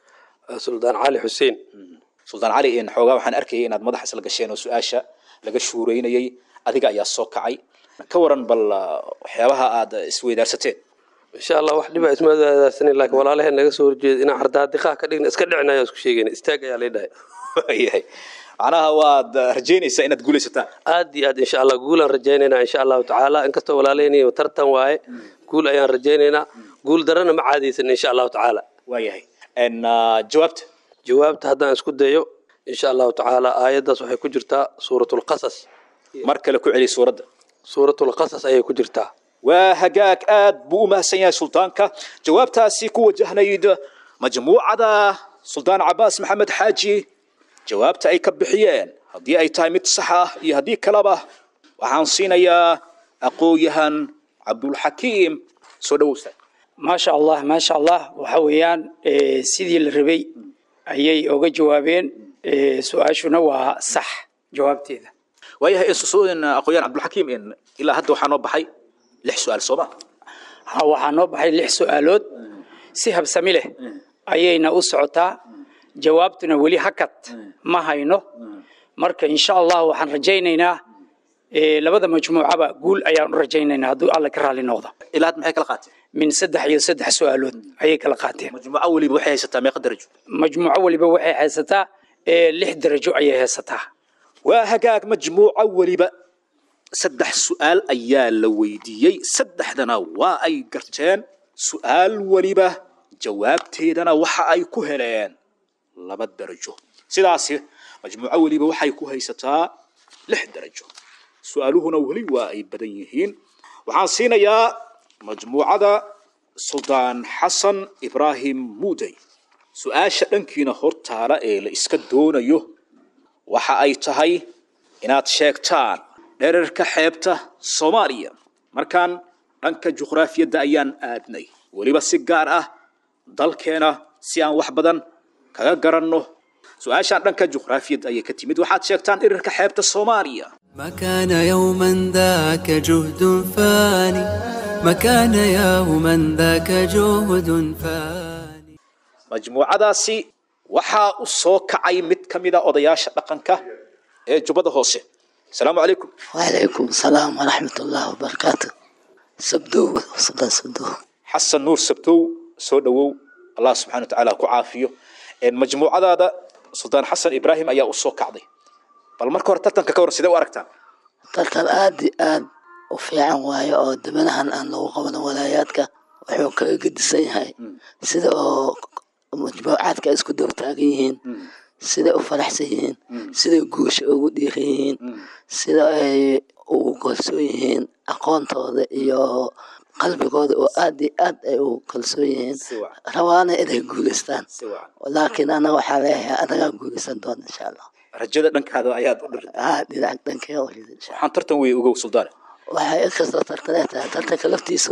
suldaan cali xuseen suldaan cali in xoogaa waxaan arkayay inaad madaxa isla gasheen oo su-aasha laga shuureynayay adiga ayaa soo kacay ka waran bal uh, waxyaabaha aad isweydaarsateen insha allah wax dhibaa isma wadaadaasanin laakiin walaalaheen naga soo horjeeda inaan cardaadiqaha ka dhigna iska dhicinayo isku sheegayna istaag ayaa lay dhahay waayahay macnaha waad uh, rajaynaysaa inaad guulaysataan aad iyo aad insha allah guulaan rajaynaynaa insha allahu tacaala inkastoo walaalaheen tartan waaye guul ayaan rajaynaynaa guul darana ma caadaysan insha allahu tacaala waayahay n uh, jawaabta jawaabta haddaan isku dayo insha allahu tacaala aayaddaas waxay ku jirtaa suuratulqasas mar kale ku celi suuradda suuratulqasas ayay ku jirtaa waa hagaag aad buu u mahadsan yahay suldaanka jawaabtaasi ku wajahnayd majmuucada suldaan cabaas maxamed xaaji jawaabta ay ka bixiyeen haddii ay tahay mid sax ah iyo haddii kaleba waxaan siinayaa aqoon-yahan cabdulxakiim soo dhawowsta maasha allah maasha allah waxa weeyaan eh, sidii la rabay ayay oga jawaabeen eh, su-aashuna waa sax jawaabteeda waayahay in aqoon-yahan cabdulxakiim in ilaa hadda waxaa noo baxay lix su-aal sooma ha waxaa noo baxay lix su-aalood si habsami leh ayayna u socotaa jawaabtuna weli hakad ma hayno marka insha allah waxaan rajaynaynaa eh, labada majmuucaba guul ayaan u rajaynaynaa hadduu alla ka raali noqdo ilaa hadda maxay kala qaateen min saddex iyo saddex su-aalood ayay kala qaateen majmuuco weliba waxay haysataa meeqa darajo majmuuco waliba waxay haysataa eh, lix darajo ayay haysataa waa hagaag majmuuco weliba saddex su-aal ayaa la weydiiyey saddexdana waa ay garteen su-aal weliba jawaabteedana waxa ay ku heleen laba darajo sidaasi majmuuco weliba waxay ku haysataa lix darajo su-aaluhuna weli waa ay badan yihiin waxaan siinayaa majmuucada suldaan xasan ibraahim muudey su-aasha dhankiina hortaala ee la iska doonayo waxa ay tahay inaad sheegtaan dherarka xeebta soomaaliya markaan dhanka juqraafiyadda ayaan aadnay weliba si gaar ah dalkeena si aan wax badan kaga garanno su-aashaan dhanka juqraafiyadda ayay ka timid waxaad sheegtaan dherarka xeebta soomaaliya ما كان يوما ذاك جهد فاني ما كان يوما ذاك جهد فاني majmuucadaasi waxaa u soo kacay mid ka mida odayaasha dhaqanka ee jubbada hoose asalaamu calaykum وعليكم السلام ورحمة الله وبركاته سبدو صدى سبدو xasan nuur sabtow soo dhowow allah subxana wa tacaala ku caafiyo Een, majmuucadaada suldaan xasan ibraahim ayaa u soo kacday bal marka hore tartanka ka hor sidee u aragtaa tartan aad iyo aad u fiican waayo oo dibanahan aan lagu qaban walaayaadka wuxuu kaga gedisan yahay sida oo majmuucaadka isku daba taagan yihiin siday u faraxsan yihiin siday guusha ugu dhiiran yihiin sida ay ugu kalsoon yihiin aqoontooda iyo qalbigooda oo aad iyo aad ay ugu kalsoon yihiin Si wacan. rabaana inay guuleystaan si wacan laakiin anaga waxaa leeyahay anagaa guuleysan doona insha allah rajada dhankaada ayaad u dhirtay aa dhinac dhankee walida insha allah waxaan tartan wey ogow suldaane waxay inkastoo tartanee tahay tartanka laftiisa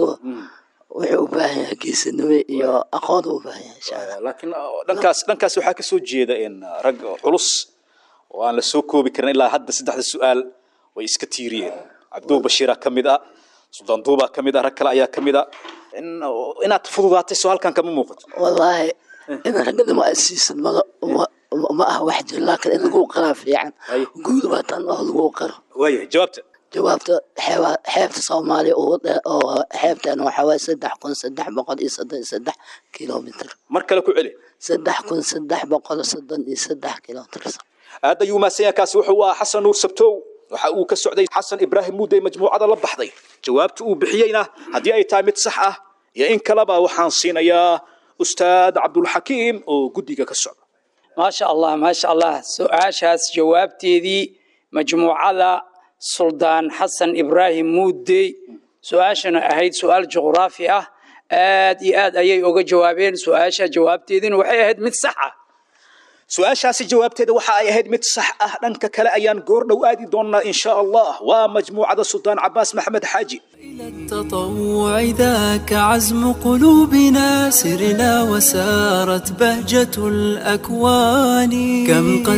wuxuu u baahan yahay geesinimo iyo aqoon u baahan yahay insha allah laakiin dhankaas dhankaas waxaa kasoo jeeda in rag culus oo aan la soo koobi karin ilaa hadda saddexda su-aal way iska tiiriyeen cabduul bashiira ka mid ah suldaan duubaa ka mid ah rag kale ayaa ka mid ah in inaad fududaatay soo halkan kama muuqato wallaahi in raganimo aad siisid maga ma ma ah wax jiro laakiin in lagu qaraa fiican Ay. guud waa tan oo lagu qaro waayahay jawaabta jawaabta xeeba- xeebta soomaaliya ugu dhe- oo xeebtan waxaa waaye saddex kun saddex boqol iyo soddon iyo saddex kilomitr mar kale ku celi saddex kun saddex boqol soddon iyo saddex kilomitr aad ayuu mahadsan yahay kaasi wuxuu ahaa xasan nuur sabtow waxa uu ka socday xasan ibraahim muudey majmuucada la baxday jawaabta uu bixiyeyna haddii ay tahay mid sax ah iyo in kaleba waxaan siinayaa ustaad cabdulxakiim oo guddiga ka socda maasha allah maasha allah su-aashaas jawaabteedii majmuucada suldaan xasan ibraahim muudey su-aashana ahayd su-aal juqraafi ah aad iyo aad ayay uga jawaabeen su-aasha jawaabteediina waxay ahayd mid sax ah su-aashaasi jawaabteeda waxa ay ahayd mid sax ah dhanka kale ayaan goor dhow aadi doonaa in sha allah waa majmuucada suldaan cabaas maxamed xaaji إلى التطوع ذاك عزم قلوبنا سرنا وسارت بهجة الأكوان كم قد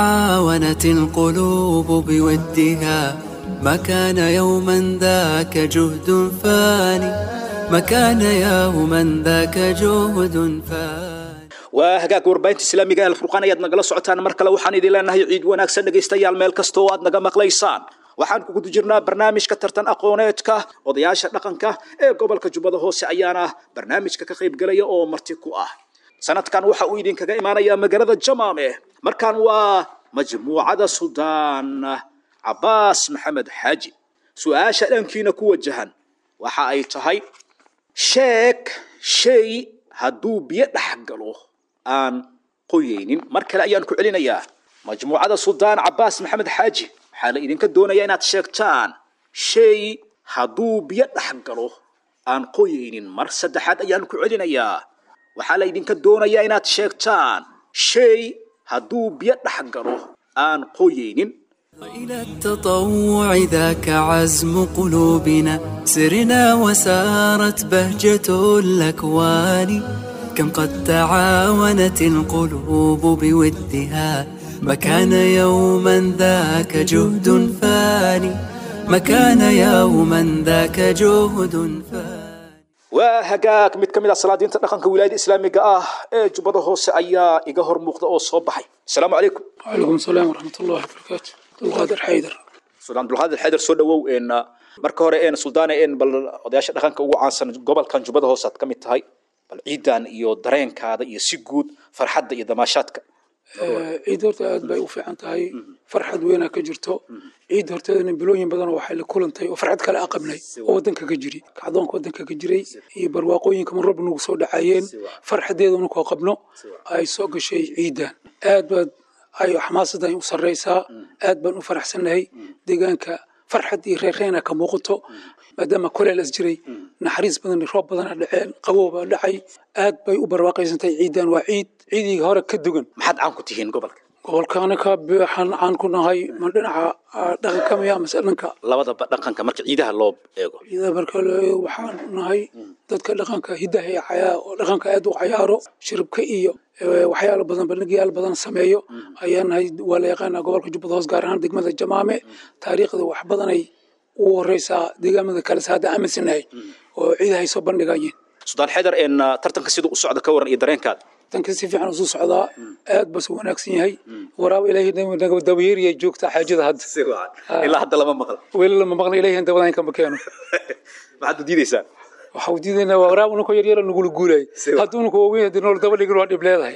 تعاونت القلوب بودها ما كان يوما ذاك جهد فاني ما كان يوما ذاك جهد فاني waa hagaag warbaahinta islaamiga ee alfurqaan ayaad nagala socotaan mar kale waxaan idin leenahay ciid wanaagsan dhegaystayaal meel kasta oo aad naga maqlaysaan waxaan ku guda jirnaa barnaamijka tartan aqooneedka odayaasha dhaqanka ee gobolka jubbada hoose ayaana barnaamijka ka qaybgalaya oo marti ku ah sanadkan waxa uu idinkaga imaanayaa magaalada jamaame markaan waa majmuucada suldaan cabaas maxamed xaaji su-aasha dhankiina ku wajahan waxa ay tahay sheeg shay hadduu biyo dhex galo aan qoyeynin mar kale ayaan ku celinayaa majmuucada suldaan cabaas maxamed xaaji waxaa la idinka doonayaa inaad sheegtaan shay hadduu biyo dhex galo aan qoyeynin mar saddexaad ayaan ku celinayaa waxaa la idinka doonayaa inaad sheegtaan shay hadduu biyo dhex galo aan qoyeynin وإلى التطوع ذاك عزم قلوبنا سرنا وسارت بهجة الأكوان كم قد تعاونت القلوب بودها ما كان يوما ذاك جهد فاني ما كان يوما ذاك جهد فاني waa hagaag mid ka mid ah salaadiinta dhaqanka wilaayada islaamiga ah ee jubbada hoose ayaa iga hor muuqda oo soo baxay asalaamu calaykum وعليكم السلام ورحمة الله وبركاته القادر حيدر suldaan abdulqaadir xaydar soo dhawow een marka hore een suldaane een bal odayaasha dhaqanka ugu caansan gobolkan jubbada hoose aad ka mid tahay bal ciidan iyo dareenkaada iyo si guud farxadda iyo damaashaadka ciid horta aad bay u fiican tahay farxad weynaa ka jirto ciid horteedana bilooyin badan waxay la kulantay oo farxad kale a qabnay oo wadanka ka jiri kacdoonka wadanka ka jiray iyo barwaaqooyinka marraba nagu soo dhacayeen farxadeeduna koo qabno ay soo gashay ciidan aad baad ay xamaasadan u sarreysaa aad baan u faraxsannahay deegaanka farxad iyo reerreena ka muuqato maadaama kuleel as jiray naxariis badan roob badana dhaceen qabowbaa dhacay aad bay u barwaaqaysantay ciidan waa ciid ciidii hore ka dugan maxaad caan ku tihiin gobolka gobolkaana ka waxaan caan ku nahay ma dhinaca dhaqanka miya mase dhanka labadaba dhaqanka marka ciidaha loo eego ciidaha marka loo eego waxaan nahay dadka dhaqanka hidaha ee cayaa oo dhaqanka aad u cayaaro shiribka iyo waxyaalo badan bandhigyaal badan sameeyo ayaa nahay waa la yaqaanaa gobolka jubbada hoos gaar ahaan degmada jamaame taariikhda wax badanay ugu horeysaa deegaamada kale se hadda aaminsanahay oo ciidahay soo bandhigayeen sudaan xeydar een tartanka siduu u socda ka waran iyo dareenkaada tanka si fiican usuu socdaa aad bas wanaagsan yahay waraab ilaahay naga dabayeeriya joogta xaajada hadda ilaa hadda lama maqla weli lama maqla ilaahay dabadan kama keeno maxaad u diidaysaa waxaa u diidaynaa waa waraab unako yaryara nagula guulay hadduu unako waaweyn haddii nool daba dhigin waa dhib leedahay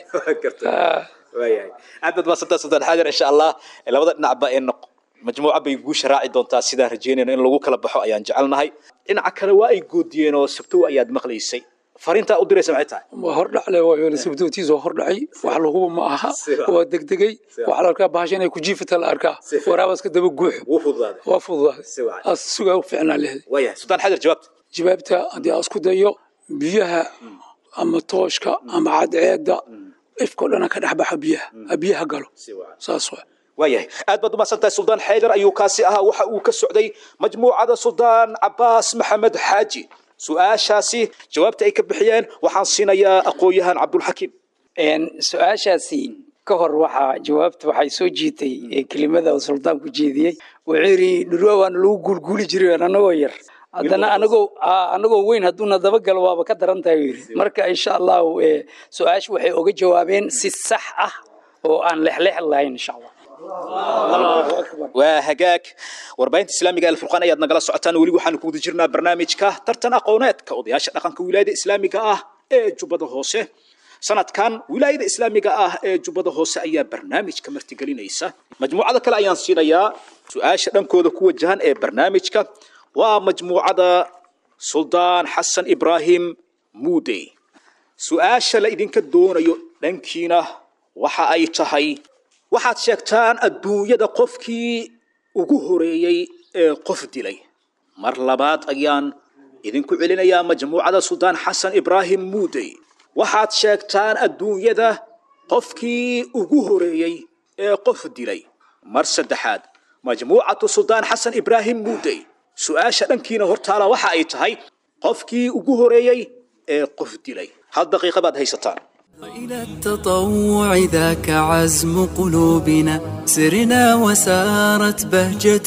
waayahay aad baad maasantaa sudaan xeydar insha allah labada dhinacba ee majmuuca bay guusha raaci doontaa sidaan rajeynayno in lagu kala baxo ayaan jecelnahay dhinaca kale waa ay goodiyeen oo sabtow ayaad maqlaysay fariintaa u diraysa maxay tahay waa hordhacle waa sabtootiis waa hordhacay wax laguba ma aha waa degdegay waxaa la arkaa bahasha inay ku jiifata la arkaa waraabaska daba guuxo wuu fududaaday waa fududaaday as sugaa u fiicnaa lehed waayahay sudaan xaydar jawaabta jawaabta haddii aan isku dayo biyaha ama tooshka ama cadceeda ifkao dhana ka dhex baxa biyaha biyaha galo saas waa waayahay aad baad umahadsan tahay suldaan xaydar ayuu kaasi ahaa waxa uu ka socday majmuucada suldaan cabaas maxamed xaaji su-aashaasi jawaabta ay ka bixiyeen waxaan siinayaa aqoon-yahan cabdulxakiim su-aashaasi ka hor waxaa jawaabta waxay soo jiitay kelimada uu suldaanku jeediyey wuxuu yidhi dhurwa waana lagu guulguuli jiray anagoo yar haddana anagoo anagoo weyn hadduuna dabagalo waaba ka daran tahay yidhi marka insha allahu su-aasha waxay oga jawaabeen si sax ah oo aan lexleex lahayn insha allah waa hagaag warbaahinta islaamiga alfurqaan ayaad nagala socotaan weli waxaanu ku guda jirnaa barnaamijka tartan aqooneedka odayaasha dhaqanka wilaayada islaamiga ah ee jubbada hoose sanadkan wilaayada islaamiga ah ee jubbada hoose ayaa barnaamijka martigelinaysa majmuucada kale ayaan siinayaa su-aasha dhankooda ku wajahan ee barnaamijka waa majmuucada suldaan xasan ibraahim muudey su-aasha la idinka doonayo dhankiina waxa ay tahay waxaad sheegtaan adduunyada qofkii ugu horeeyey ee qof dilay mar labaad ayaan idinku celinayaa majmuucada suldaan xasan ibraahim muudey waxaad sheegtaan adduunyada qofkii ugu horeeyey ee qof dilay mar saddexaad majmuucatu suldaan xasan ibraahim muudey su-aasha dhankiina hortaala waxa ay tahay qofkii ugu horeeyey ee qof dilay hal daqiiqa baad haysataan إلى التطوع ذاك عزم قلوبنا سرنا وسارت بهجة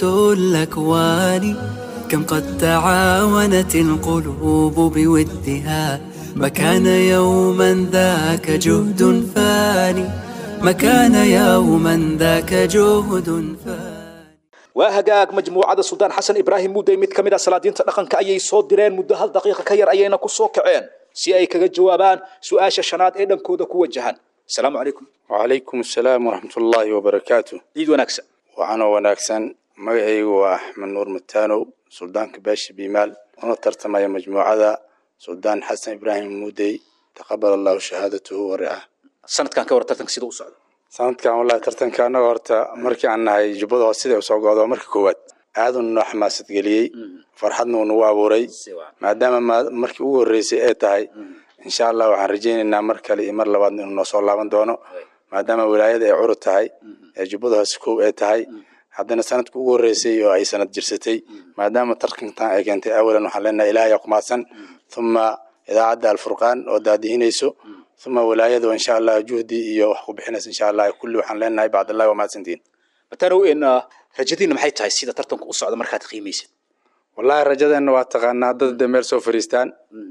الأكوان كم قد تعاونت القلوب بودها ما كان يوما ذاك جهد فاني ما كان يوما ذاك جهد فاني waa hagaag majmuucada suldaan xasan ibraahim muudey mid ka mid a salaadiinta dhaqanka ayay soo direen muddo hal daqiiqa ka yar ayayna ku soo kaceen si ay kaga jawaabaan su-aasha shanaad ee dhankooda ku wajahan asalaamu calaykum وعليكم السلام ورحمة الله وبركاته ciid wanaagsan وأنا وناكسن مغعيق وأحمد نور متانو سلطان كباش بيمال أنا ترتمى مجموعة سلطان حسن إبراهيم مودي تقبل الله شهادته ورعاه sanadkan ka war tartanka sida u socda sanadkan wallahi tartanka annaga horta markii aan nahay jubbada hoose sida usoo go'do marka koowaad aad uu noo xamaasad geliyey farxadna uu nagu abuuray maadaama ma- markii ugu horreysay ay tahay insha allah waxaan rajaynaynaa mar kale iyo mar labaad inuu noo soo laaban doono maadaama wilaayada ay curud tahay ee jubbada hoose koow ay tahay haddana sanadka ugu horreysay oo ay sanad jirsatay maadaama tartankan ay keentay awalan waxaan leenahay ilaahay yaa ku mahadsan uma idaacadda alfurqaan oo daadihinayso uma wilaayada oo insha allah juhdi iyo wax ku bixinaysa insha allah kulli waxaan leenahay bacdallahi waa mahadsantihiin matanow in rajadiina maxay tahay sida tartanku u socda markaad qiimaysid wallahi rajadeenna waa taqaanaa dad de meel soo fariistaan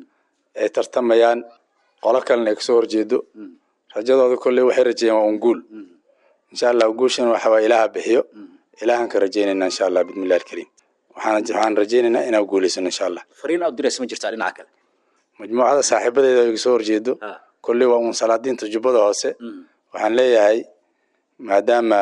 ay tartamayaan qolo kalena ay kasoo horjeedo rajadooda kolley waxay rajeeyeen waa un guul insha allah guushan waxa waa ilaaha bixiyo ilaahan ka rajeynayna insha allah bismillahi alkariim waxaan waxaan rajeynaynaa inaan guulaysano insha allah fariin aad u diraysa ma jirtaa dhinaca kale majmuucada saaxiibadeeda oo iga soo horjeedo kolley waa un salaadiinta jubbada hoose waxaan leeyahay maadaama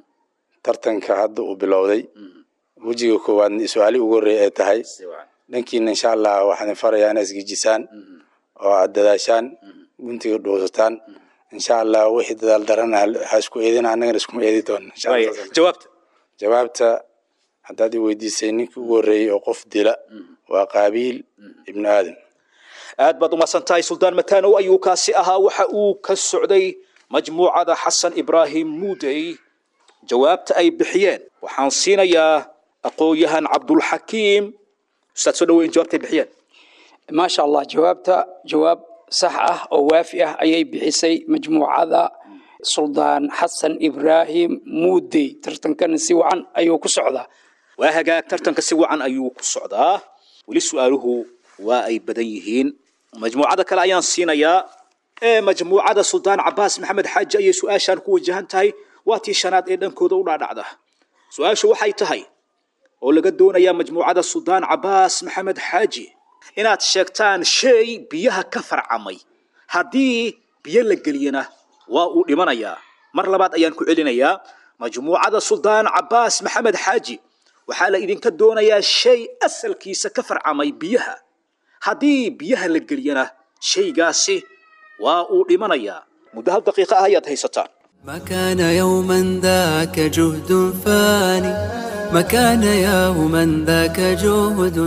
tartanka hadda uu bilowday wejiga koowaad su-aali ugu horreeya ay tahay dhankiina insha allah waxaan farayaa inaa isgejisaan oo aad dadaashaan guntiga dhuusataan insha allah wixii dadaal darana ha isku eedina annagana iskuma eedi doona insha Allah. jawaabta jawaabta haddaad i weydiisay ninkii ugu horreeyey oo qof dila waa qaabiil ibnu aadam aad baad umahadsan tahay suldaan matanow ayuu kaasi ahaa waxa uu ka socday majmuucada xasan ibraahim muudey jawaabta ay bixiyeen waxaan siinayaa aqoon-yahan cabdulxakiim ustaad soo dhaweyn jawaabta ay bixiyeen maasha allah jawaabta jawaab sax ah oo waafi ah ayay bixisay majmuucada suldaan xasan ibraahim muudey tartankana si wacan ayuu ku socdaa waa hagaag tartanka si wacan ayuu ku socdaa weli su-aaluhu waa ay badan yihiin majmuucada kale ayaan siinayaa ee majmuucada suldaan cabaas maxamed xaaji ayay su-aashaan ku wajahan tahay waa tii shanaad ee dhankooda u dhaadhacda su-aashu waxay tahay oo laga doonayaa majmuucada suldaan cabaas maxamed xaaji inaad sheegtaan shay biyaha ka farcamay haddii biyo la geliyana waa uu dhimanayaa mar labaad ayaan ku celinayaa majmuucada suldaan cabaas maxamed xaaji waxaa la idinka doonayaa shay asalkiisa ka farcamay biyaha haddii biyaha la geliyana shaygaasi waa uu dhimanayaa muddo hal daqiiqa ah ayaad haysataan ما كان يوما ذاك جهد فاني ما كان يوما ذاك جهد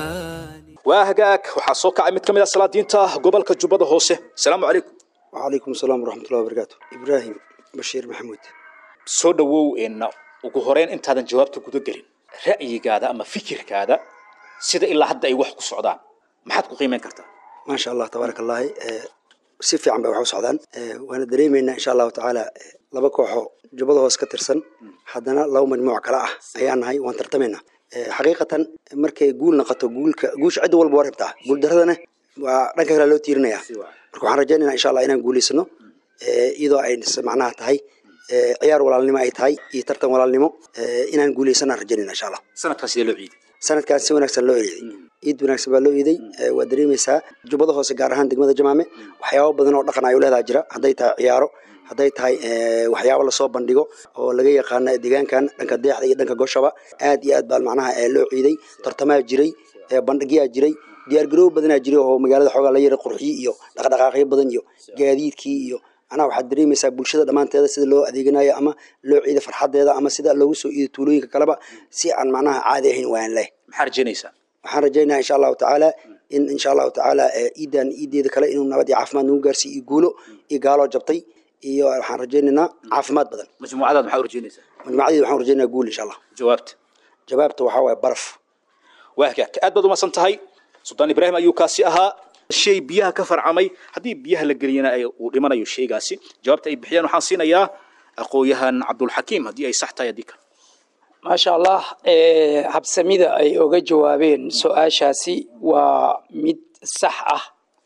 فاني waa hagaag waxaa soo kacay mid ka mid ah salaadiinta gobolka jubbada hoose asalaamu calaykum وعليكم السلام ورحمة الله وبركاته إبراهيم بشير محمود soo dhawow in ugu horeyn intaadan jawaabta guda gelin ra'yigaada ama fikirkaada sida ilaa hadda ay wax ku socdaan maxaad ku qiimeyn kartaa ما شاء الله تبارك الله آه، si fiican bay wax u socdaan آه، waana dareemaynaa insha allahu tacaala آه، laba kooxo jubbada hoos ka tirsan haddana laba majmuuc kale ah ayaan nahay waan tartamaynaa آه، xaqiiqatan markay guul noqoto guulka guusha cidda walba waa rabtaa guul daradana waa dhanka kale loo tiirinaya marka waxaan rajaynaynaa insha allah inaan guulaysano آه، iyadoo ay macnaha tahay آه، ciyaar walaalnimo ay tahay iyo tartan walaalnimo آه، inaan guulaysanaan rajaynayna insha allah sanadkan sidee loo ciiday sanadkan si wanaagsan loo eeday ciid wanaagsan baa loo eeday Eh, waa dareemaysaa jubbada hoose gaar ahaan degmada jamaame waxyaabo badan oo dhaqan ay u leedaha jira hadday tahay ciyaaro hadday tahay eh, waxyaabo lasoo bandhigo oo laga yaqaana deegaankan dhanka deexda iyo dhanka goshaba aad iyo aad baa macnaha eh, loo ciiday tartamaa jiray eh, bandhigyaa jiray diyaargaroow badanaa jiray oo magaalada xoogaa la yara qurxiyi iyo dhaqdhaqaaqyo badan iyo gaadiidkii iyo anaa waxaad dareemaysaa bulshada dhammaanteeda sida loo adeeganayo ama loo ciido farxadeeda ama sida loogu soo iido tuulooyinka kaleba si aan macnaha caadi ahayn waan leh maxaa rajaynaysaa waxaan rajaynayaa insha allahu tacaala in insha allahu tacaala eh, ciidan ciideeda kale inuu nabad iyo caafimaad nagu gaarsiiyo iyo guulo iyo gaaloo jabtay iyo waxaan rajaynaynaa caafimaad badan majmuucadaad maxaa u rajaynaysaa majmuucadeeda waxaan rajaynayaa guul insha allah jawaabta jawaabta waxaa waaye baraf waa hagaag aad baad umahadsan tahay suldaan ibraahim ayuu kaasi ahaa shay biyaha ka farcamay haddii biyaha la geliyana ay uu dhimanayo shaygaasi jawaabta ay bixiyaan waxaan siinayaa aqoon-yahan cabdulxakiim haddii ay sax tahay haddii kale maasha allah eh, habsamida ay oga jawaabeen su-aashaasi waa mid sax ah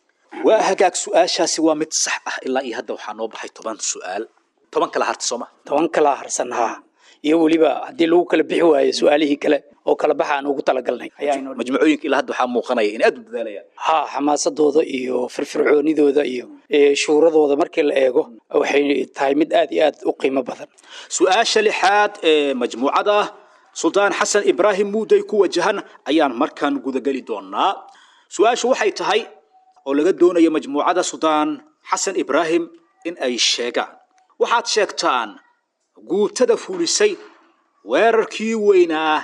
waa hagaag su-aashaasi waa mid sax ah ilaa iyo hadda waxaa noo baxay toban su-aal toban kala harta sooma toban kala harsan haa iyo weliba haddii lagu kala bixi waayo su-aalihii kale oo kala baxa aan ugu talagalnay ayaa inoo majmuucooyinka ilaa hadda waxaa muuqanaya in aad u dadaalayaan haa xamaasadooda iyo firfircoonidooda iyo eh, shuuradooda markii la eego waxay tahay mid aad iyo aad u qiimo badan su-aasha lixaad ee majmuucada suldaan xasan ibraahim muudey ku wajahan ayaan markan gudageli doonaa su-aashu waxay tahay oo laga doonayo majmuucada suldaan xasan ibraahim in ay sheegaan waxaad sheegtaan guutada fulisay weerarkii weynaa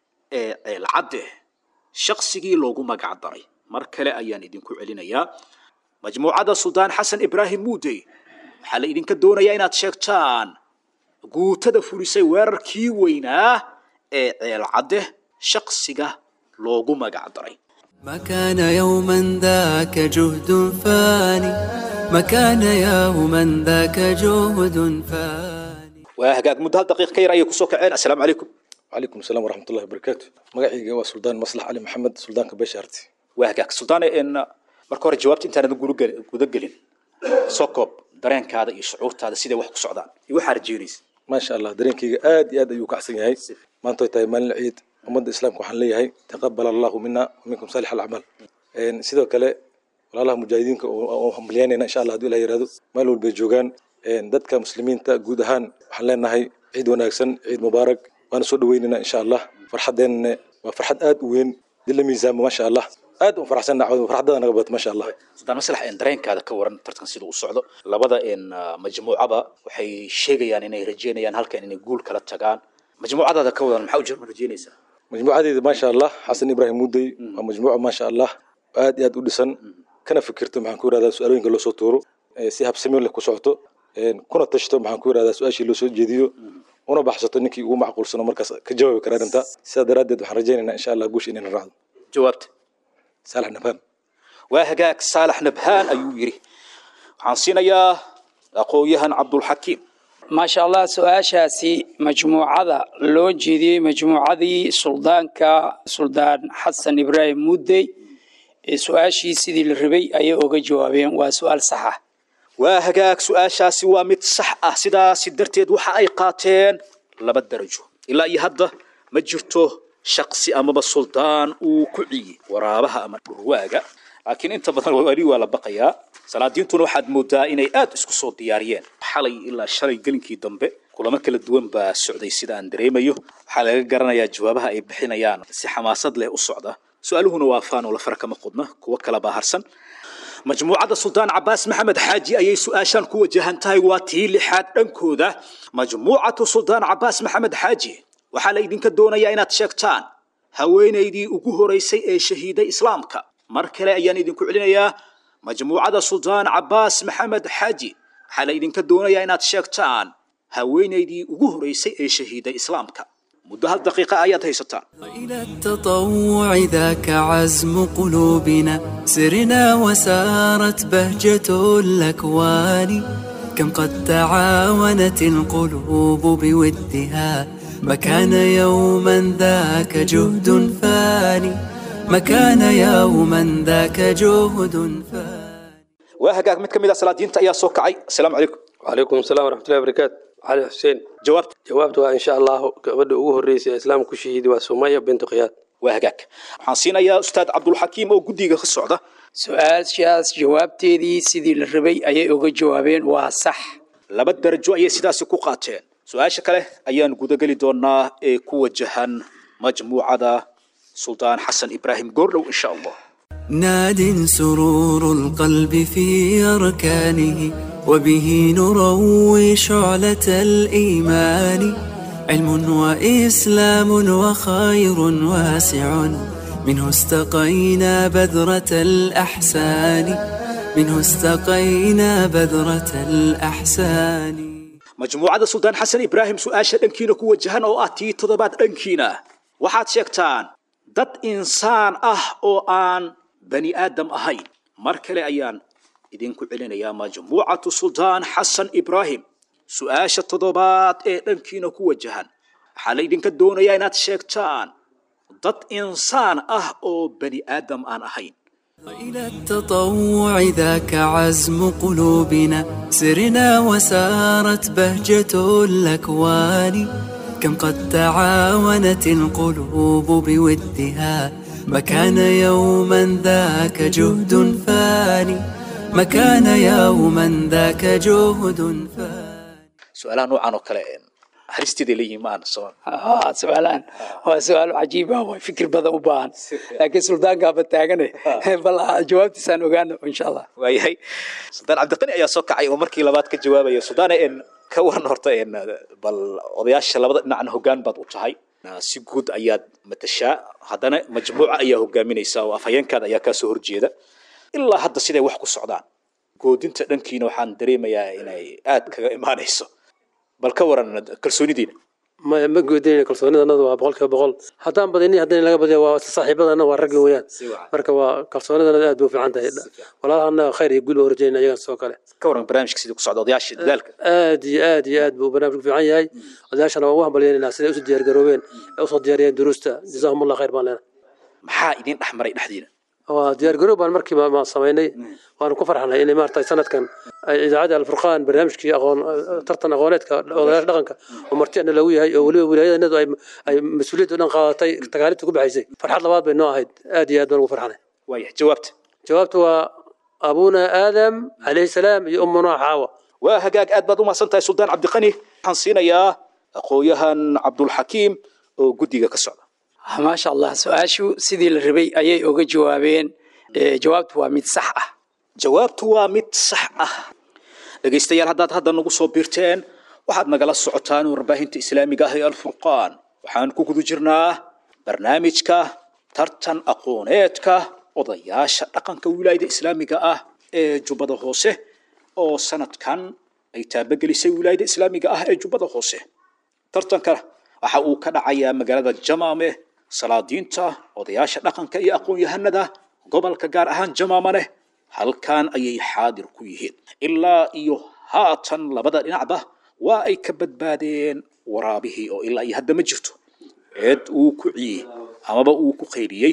ee ceelcadde shaqsigii loogu magac daray mar kale ayaan idinku celinayaa majmuucada suldaan xasan ibraahim muudey waxaa la idinka doonayaa inaad sheegtaan guutada fulisay weerarkii weynaa ee ceelcadde shaqsiga loogu magac daray ما كان يوما ذاك جهد فاني ما كان يوما ذاك جهد فاني waa hagaag muddo hal daqiiq ka yar ayay kusoo kaceen assalaamu calaykum وعليكم السلام ورحمة الله وبركاته مقعي waa سلطان مصلح علي محمد سلطانka beesha harti waa hagaag suldaane in marka hore jawaabta intaanad guda gelin soo koob dareenkaada iyo shucuurtaada siday wax ku socdaan iyo waxaa rajeynaysa ما شاء الله dareenkayga aad iyo aad ayuu kacsan yahay maanta way tahay maalin ciid ummadda islaamka waxaan leeyahay taqabal allahu mina waminkum saalix alacmaal sidoo kale walaalaha mujaahidiinka oo hambalyaynayna insha allah hadduu ilah yihahdo meel walbay joogaan dadka muslimiinta guud ahaan waxaan leenahay ciid wanaagsan ciid mubaarak waana soo dhaweynaynaa insha allah farxadeennana waa farxad aad u weyn dib la miisaamo maasha allah aad u faraxsanna farxadada naga bato maasha allah sultaan maslax een dareenkaada ka waran tartan sida u socdo labada een majmuucaba waxay sheegayaan inay rajeynayaan halkan inay guul kala tagaan majmuucadaada ka wadan maxaa u jirma rajeynaysaa majmuucadeeda maasha allah xasan ibraahim mudey waa majmuuca maasha allah aad iyo aad u dhisan kana fikirto maxaan ku yirahdaa su-aalooyinka loo soo tuuro si habsami leh ku socoto kuna tashto maxaan ku yirahdaa su-aashii loo soo jeediyo una baxsato ninkii ugu macquulsano markaas ka jawaabi kara arrinta sidaa daraaddeed waxaan rajaynaynaa insha allah guusha inayna raacdo jawaabta saalax nabhaan waa hagaag saalax nabhaan ayuu yidhi waxaan siinayaa aqoon-yahan cabdulxakiim maasha allah su-aashaasi majmuucada loo jeediyey majmuucadii suldaanka suldaan xasan ibraahim muddey ee su-aashii sidii la rabay ayay oga jawaabeen waa su-aal sax ah waa hagaag su-aashaasi waa mid sax ah sidaasi darteed waxa ay qaateen laba darajo ilaa iyo hadda ma jirto shaqsi amaba suldaan uu ku ciyey waraabaha ama dhurwaaga laakiin inta badan weli waa la baqayaa salaadiintuna waxaad moodaa inay aad isku soo diyaariyeen xalay ilaa shalay gelinkii dambe kulamo kala duwan baa socday sida aan dareemayo waxaa laga garanayaa jawaabaha ay bixinayaan si xamaasad leh u socda su-aaluhuna waa faan oo la fara kama qudna kuwo kala baa harsan majmuucadda suldaan cabaas maxamed xaaji ayay su-aashaan ku wajahan tahay waa tii lixaad dhankooda majmuucatu suldaan cabaas maxamed xaaji waxaa la idinka doonayaa inaad sheegtaan haweenaydii ugu horeysay ee shahiiday islaamka mar kale ayaan idinku celinayaa majmuucada suldaan cabaas maxamed xaaji waxaa la idinka doonayaa inaad sheegtaan haweenaydii ugu horeysay ee shahiiday islaamka muddo hal daqiiqa ayaad haysataan إلى التطوع ذاك عزم قلوبنا سرنا وسارت بهجة الأكوان كم قد تعاونت القلوب بودها ما كان يوما ذاك جهد فاني ما كان يوما ذاك جهد فاني waa hagaag mid ka mid ah salaadiinta ayaa soo kacay asalaamu calaykum وعليكم السلام ورحمة الله وبركاته علي حسين jawaabta jawaabtu waa insha allahu gabadha ugu horreysay ee islaamka ku shahiiday waa sumaya bintu khiyaad waa hagaag waxaan siinayaa ustaad cabdulxakiim oo guddiga ka socda su-aashaas jawaabteedii sidii la rabay ayay oga jawaabeen waa sax laba darajo ayay sidaasi ku qaateen su-aasha kale ayaan gudageli doonaa ee ku wajahan majmuucada suldaan xasan ibraahim goordhow insha allah ناد سرور القلب في أركانه وبه نروي شعلة الإيمان علم وإسلام وخير واسع منه استقينا بذرة الأحسان منه استقينا بذرة الأحسان majmuucada suldaan xasan ibraahim su-aasha dhankiina ku wajahan oo ah tii toddobaad dhankiina waxaad sheegtaan dad insaan ah oo aan bani aadam ahayn mar kale ayaan idinku celinayaa majmuucatu suldaan xasan ibraahim su-aasha toddobaad ee dhankiina ku wajahan waxaa la idinka doonayaa inaad sheegtaan dad insaan ah oo bani aadam aan ahayn إلى التطوع ذاك عزم قلوبنا سرنا وسارت بهجة الأكوان كم قد تعاونت القلوب بودها ما كان يوما ذاك جهد فاني ما كان يوما ذاك جهد فاني su-aalaha noocan oo kale haristeeda leeyihiin ma aan soo haa su-aalaan waa su-aalo cajiib ah waa fikir badan u baahan laakiin suldaankaaba taagane bal jawaabtiisaan ogaano insha allah waayahay suldaan cabdiqani ayaa soo kacay oo markii labaad ka jawaabaya suldaan en ka waran horta en bal odayaasha labada dhinacna hoggaan baad u tahay si guud ayaad matashaa haddana majmuuca ayaa hogaaminaysa oo afhayeenkaada ayaa kaa soo horjeeda ilaa hadda siday wax ku socdaan goodinta dhankiina waxaan dareemayaa inay aad kaga imaanayso bal ka waran kalsoonidiina ma ma goodinayna kalsoonidanadu waa boqolkiiba boqol haddaan badini haddana laga badiya waa saaxiibadana waa ragga weeyaan marka waa kalsoonidanadu aad bay u fiican tahay walaalahana khayr iyo guul baa urajayna iyagan sidoo kale ka waran barnaamijka sidii ku socda odayaasha dadaalka aad iyo aad iyo aad buu barnaamijku fiican yahay odayaashana waan u hambalyeynayna siday usoo diyaargaroobeen ee usoo diyaariyeen duruusta jazaahum allah khayr baan leenahay maxaa idin dhex maray dhexdiina waa diyaargaroob baan markiiba ma samaynay waanu ku farxnay inay maaragtay sanadkan ay idaacadda alfurqaan barnaamijkii aqoon tartan aqooneedka odayaasha dhaqanka oo martiana lagu yahay oo weliba wilaayadanadu ay ay mas-uuliyadda o dhan qaadatay takaalifta ku baxaysay farxad labaad bay noo ahayd aad iyo aad baan ugu farxnay waaya jawaabta jawaabtu waa abuna aadam calayhi salaam iyo ummunaa xaawa waa hagaag aad baad u mahadsan tahay suldaan cabdiqani waxaan siinayaa aqoonyahan cabdulxakiim oo guddiga ka socda maasha allah su-aashu sidii la rabay ayay oga jawaabeen Eh, jawaabtu waa mid sax ah jawaabtu waa mid sax ah dhegaystayaal haddaad hadda nagu soo biirteen waxaad nagala socotaan warbaahinta islaamiga ah ee alfurqaan waxaan ku guda jirnaa barnaamijka tartan aqooneedka odayaasha dhaqanka wilaayada islaamiga ah ee jubbada hoose oo sanadkan ay taabagelisay wilaayada islaamiga ah ee jubbada hoose tartanka waxa uu ka dhacayaa magaalada jamaame salaadiinta odayaasha dhaqanka iyo aqoon-yahanada gobolka gaar ahaan jamaamane halkan ayay xaadir ku yihiin ilaa iyo haatan labada dhinacba waa ay ka badbaadeen waraabihii oo ilaa iyo hadda ma jirto cid uu ku ciyey amaba uu ku qayriyey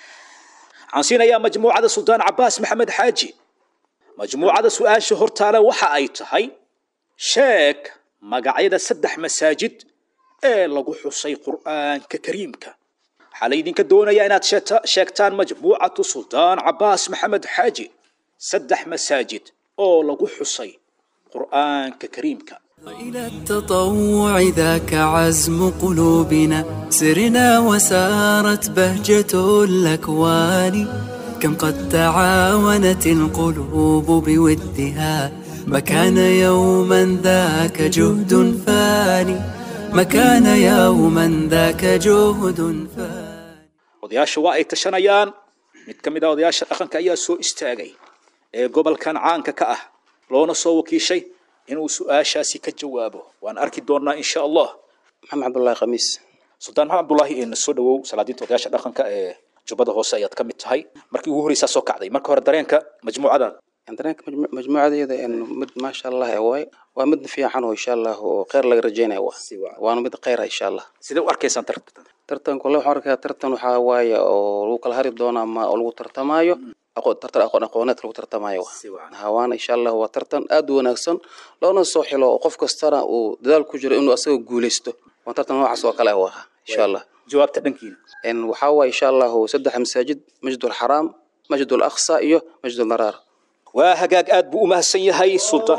waxaan siinayaa majmuucada suldaan cabaas maxamed xaaji majmuucada su-aasha hortaale waxa ay tahay sheeg magacyada saddex masaajid ee lagu xusay qur'aanka kariimka waxaa laydinka doonayaa inaad sheegta- sheegtaan majmuucatu suldaan cabaas maxamed xaaji saddex masaajid oo lagu xusay qur'aanka kariimka إلى التطوع ذاك عزم قلوبنا سرنا وسارت بهجة الأكوان كم قد تعاونت القلوب بودها ما كان يوما ذاك جهد فاني ما كان يوما ذاك جهد فاني odayaasha waa ay tashanayaan mid ka mid ah odayaasha dhaqanka ayaa soo istaagay ee gobolkan caanka ka ah loona soo wakiishay inuu su-aashaasi ka jawaabo waan arki doonaa insha allah maxamed cabdullaahi khamiis suldaan maxamed cabdullaahi ee soo dhawow salaadiinta odayaasha dhaqanka ee jubbada hoose ayaad ka mid tahay markii ugu horreysaa soo kacday marka hore dareenka majmuucadaada dareenka majmu- majmuucadeeda een mid maasha allah ee waay waa mid fiican oo insha allah oo kheyr laga rajeynaya wa waana mid kheyra insha allah sidee u arkaysaan tartanka tartanku le waxaan arkaa tartan waxaa waaye oo lagu kala hari doono ama oo lagu tartamaayo aqoon tartan aqoon aqooneedka lagu tartamaayo wa hawaana insha allah waa tartan aad u wanaagsan loona soo xilo oo qof kastana uu dadaal ku jiro inuu asaga guuleysto waa tartan noocaas oo kale ah waa insha allah jawaabta dhankiina een waxaa waaye insha allah saddex masaajid masjid alxaraam masjid alaqsa iyo masjid almaraar waa hagaag aad buu u mahadsan yahay sultaan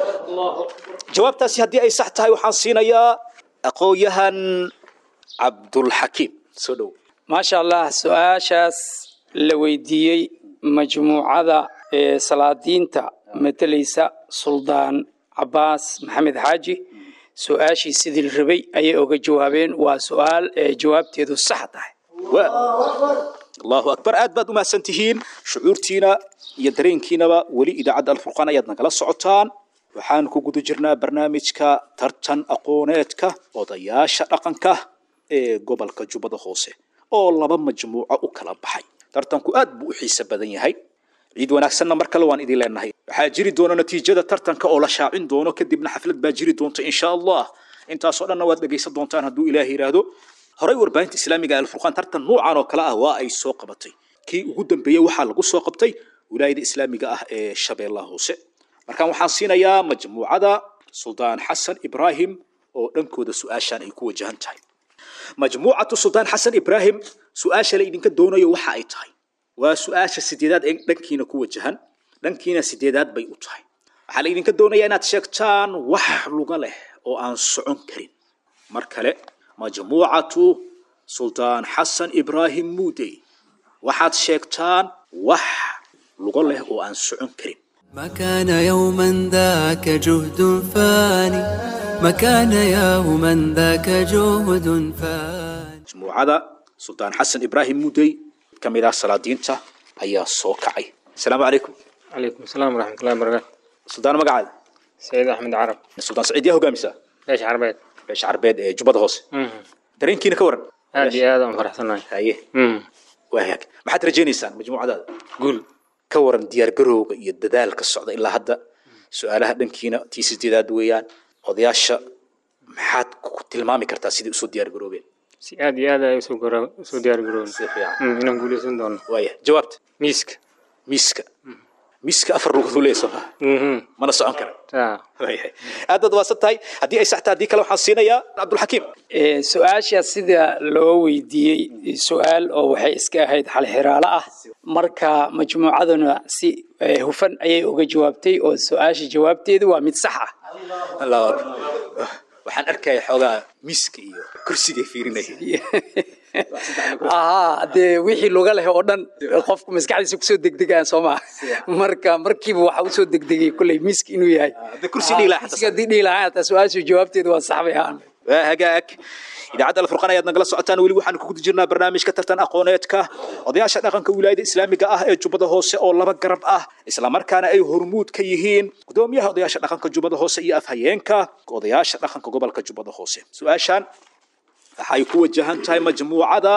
jawaabtaasi haddii ay sax tahay waxaan siinayaa aqoonyahan cabdulxakiim soo dhow maasha allah su-aashaas la weydiiyey majmuucada ee salaadiinta matalaysa suldaan cabaas maxamed xaaji su-aashii sidii la rabay ayay oga jawaabeen waa su-aal ee jawaabteedu sax tahay allahu akbar aad baad u mahadsan tihiin shucuurtiina iyo dareenkiinaba weli idaacadda alfurqaan ayaad nagala socotaan waxaan ku guda jirnaa barnaamijka tartan aqooneedka odayaasha dhaqanka ee gobolka jubbada hoose oo laba majmuuco u kala baxay tartanku aad buu u xiise badan yahay ciid wanaagsanna mar kale waan idin leenahay waxaa jiri doona natiijada tartanka oo la shaacin doono kadibna xaflad baa jiri doonta insha allah intaasoo dhanna waad dhegaysan doontaan hadduu ilaah yidhaahdo horey warbaahinta islaamiga ee alfurqaan tartan nuucan oo kale ah waa ay soo qabatay kii ugu dambeeyey waxaa lagu soo qabtay wilaayada islaamiga ah ee shabeellaha hoose markaan waxaan siinayaa majmuucada suldaan xasan ibraahim oo dhankooda su-aashaan ay ku wajahan tahay majmuucatu suldaan xasan ibraahim su-aasha la idinka doonayo waxa ay tahay waa su-aasha sideedaad ee dhankiina ku wajahan dhankiina sideedaad bay u tahay waxaa la idinka doonayaa inaad sheegtaan wax luga leh oo aan socon karin mar kale majmuucatu suldaan xasan ibraahim muudey waxaad sheegtaan wax lugo leh oo aan socon karin ما كان يوما ذاك جهد فاني ما كان يوما ذاك جهد فاني majmuucada suldaan xasan ibraahim muudey ka mid ah salaadiinta ayaa soo kacay asalaamu calaykum عليكم السلام ورحمة الله وبركاته suldaan magacaada سيد أحمد عرب suldaan saciid yaa hogaamisa ليش عربيت beesha carbeed ee jubbada hoose dareenkiina ka waran هذه هذا فرحتنا haye waa hagaag maxaad rajaynaysaan majmuucadaada قول ka waran diyaargarowga iyo dadaalka socda ilaa hadda su-aalaha dhankiina tii sideedaad weeyaan odayaasha maxaad ku tilmaami kartaa sidai usoo diyaargaroobeen si aad iyo aad ay usoo gora usoo diyaar garoon si fiican Mm, inaan guuleysan doono waaya jawaabta miiska miiska miska afar lugood uu leeyahay soo ma mana socon kara Waayahay. aad baad waasan tahay haddii ay saxtaa haddii kale waxaan siinayaa cabdulxakiim Ee, su-aasha sida loo weydiiyey su-aal oo waxay iska ahayd xalxiraalo ah marka majmuucaduna si ee, hufan ayay uga jawaabtay oo su-aasha jawaabteedu waa mid sax ah Allahu akbar. waxaan arkaya xoogaa miska iyo kursigay fiirinaya ahaa dee wixii luga leh oo dhan qofku maskaxdiisa kusoo degdegaan soo maa marka markiiba waxa usoo degdegay kolley misk inuu yahay kursi dhihi lahaa miski haddii dhihi lahaa hataa su-aashu jawaabteedu waa sax bay ahaan waa hagaag idaacadda alfurqaan ayaad nagala socotaan weli waxaan ku guda jirnaa barnaamijka tartan aqooneedka odayaasha dhaqanka wilaayada islaamiga ah ee jubbada hoose oo laba garab ah islamarkaana ay hormuud ka yihiin gudoomiyaha odayaasha dhaqanka jubbada hoose iyo afhayeenka odayaasha dhaqanka gobolka jubbada hoose su-aashan waxay ku wajahan tahay majmuucada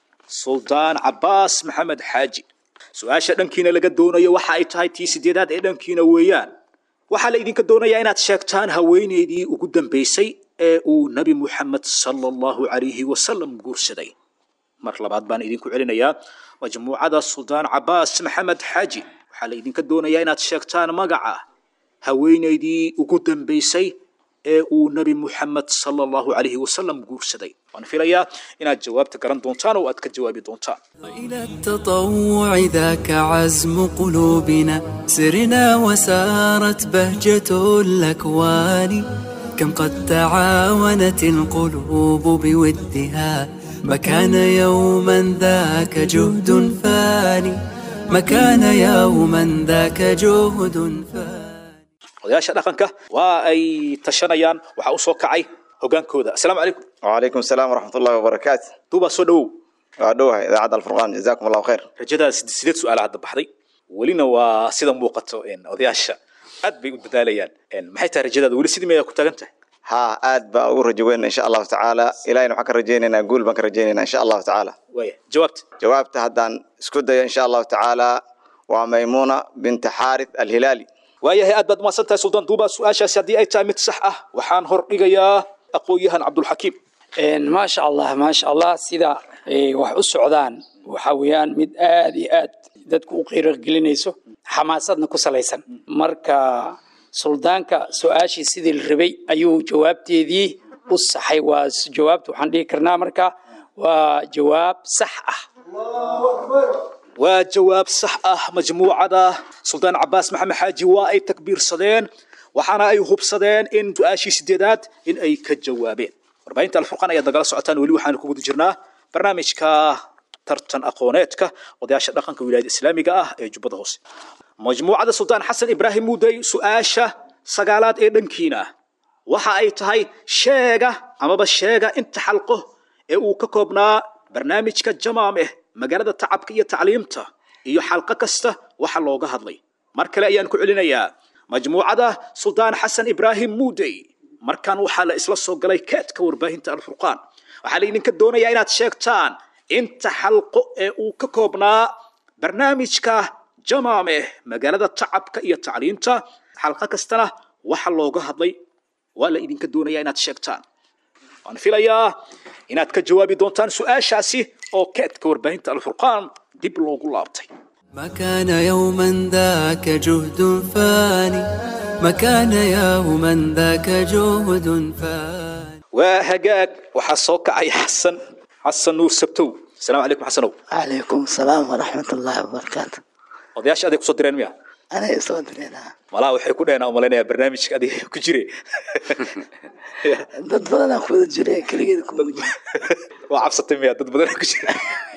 suldaan cabaas maxamed xaaji su-aasha dhankiina laga doonayo waxa ay tahay tii sideedaad ee dhankiina weeyaan waxaa la idinka doonayaa inaad sheegtaan haweeneydii ugu dambeysay ee uu nabi muxamed sala allahu calayhi wasalam guursaday mar labaad baan idinku celinayaa majmuucada suldaan cabaas maxamed xaaji waxaa la idinka doonayaa inaad sheegtaan magaca haweeneydii ugu dambeysay ee uu nabi muxamed sala allahu calayhi wasalam guursaday waan filayaa inaad jawaabta garan doontaan oo aad ka jawaabi doontaan إلى التطوع ذاك عزم قلوبنا سرنا وسارت بهجة الأكوان كم قد تعاونت القلوب بودها ما كان يوما ذاك جهد فاني ما كان يوما ذاك جهد فاني odayaasha dhaqanka waa ay tashanayaan waxaa u soo kacay hogaankooda asalaamu calaykum وعليكم السلام ورحمة الله وبركاته duubaa soo dhowow وأدوها إذاعة الفرقان جزاكم الله خير rajadaada sid- sideed su-aala hadda baxday welina waa sida muuqato een, odayaasha aad bay u dadaalayaan Een, maxay tahay rajadaada weli sidii mayaa ku taagan tahay ها آد بأقول رجوين إن شاء الله تعالى إلى أن حكى رجينا نقول بك رجينا إن شاء الله تعالى waaya jawaabta جوابت هدان اسكودة إن شاء الله تعالى وميمونة بنت حارث الهلالي waayahay aad baad umahadsan tahay suldaan duuba su-aashaasi haddii ay tahay mid sax ah waxaan hor dhigayaa aqoon-yahan cabdulxakiim maasha allah maasha allah sida ay wax u socdaan waxa weeyaan mid aad iyo aad dadku u qiiro gelinayso xamaasadna ku salaysan marka suldaanka su-aashii sidii la rabay ayuu jawaabteedii u saxay waa s- jawaabta waxaan dhihi karnaa marka waa jawaab sax ah waa jawaab sax ah majmuucada suldaan cabaas maxamed xaaji waa ay takbiirsadeen waxaana ay hubsadeen in su-aashii sideedaad in ay ka jawaabeen warbaahinta alfurqaan ayaad nagala socotaan weli waxaanu ku guda jirnaa barnaamijka tartan aqooneedka odayaasha dhaqanka wilaayada islaamiga ah ee jubbada hoose majmuucada suldaan xasan ibraahim muudey su-aasha sagaalaad ee dhankiina waxa ay tahay sheega amaba sheega inta xalqo ee uu ka koobnaa barnaamijka jamaameh magaalada tacabka iyo tacliimta iyo xalqo kasta waxa looga hadlay mar kale ayaan ku celinayaa majmuucada suldaan xasan ibraahim muudey markan waxaa la isla soo galay keedka warbaahinta alfurqaan waxaa la idinka doonayaa inaad sheegtaan inta xalqo ee uu ka koobnaa barnaamijka jamaameh magaalada tacabka iyo tacliimta xalqo kastana waxa looga hadlay waa la idinka doonayaa inaad sheegtaan waan filayaa inaad ka jawaabi doontaan su-aashaasi oo keedka warbaahinta alfurqaan dib loogu laabtay ما كان يوما ذاك جهد فاني ما كان يوما ذاك جهد فاني waa hagaag waxaa soo kacay xasan xasan nuur sabtow asalaamu calaykum xasanow عليكم السلام ورحمة الله وبركاته odayaasha aday kusoo direen miya أنا يسود لنا malaha waxay ku dheheen umalaynaya barnaamijka adiga ku jire dad badan aan kuwada jiray keligeed kuma jiro waa cabsatay miya dad badan ku jira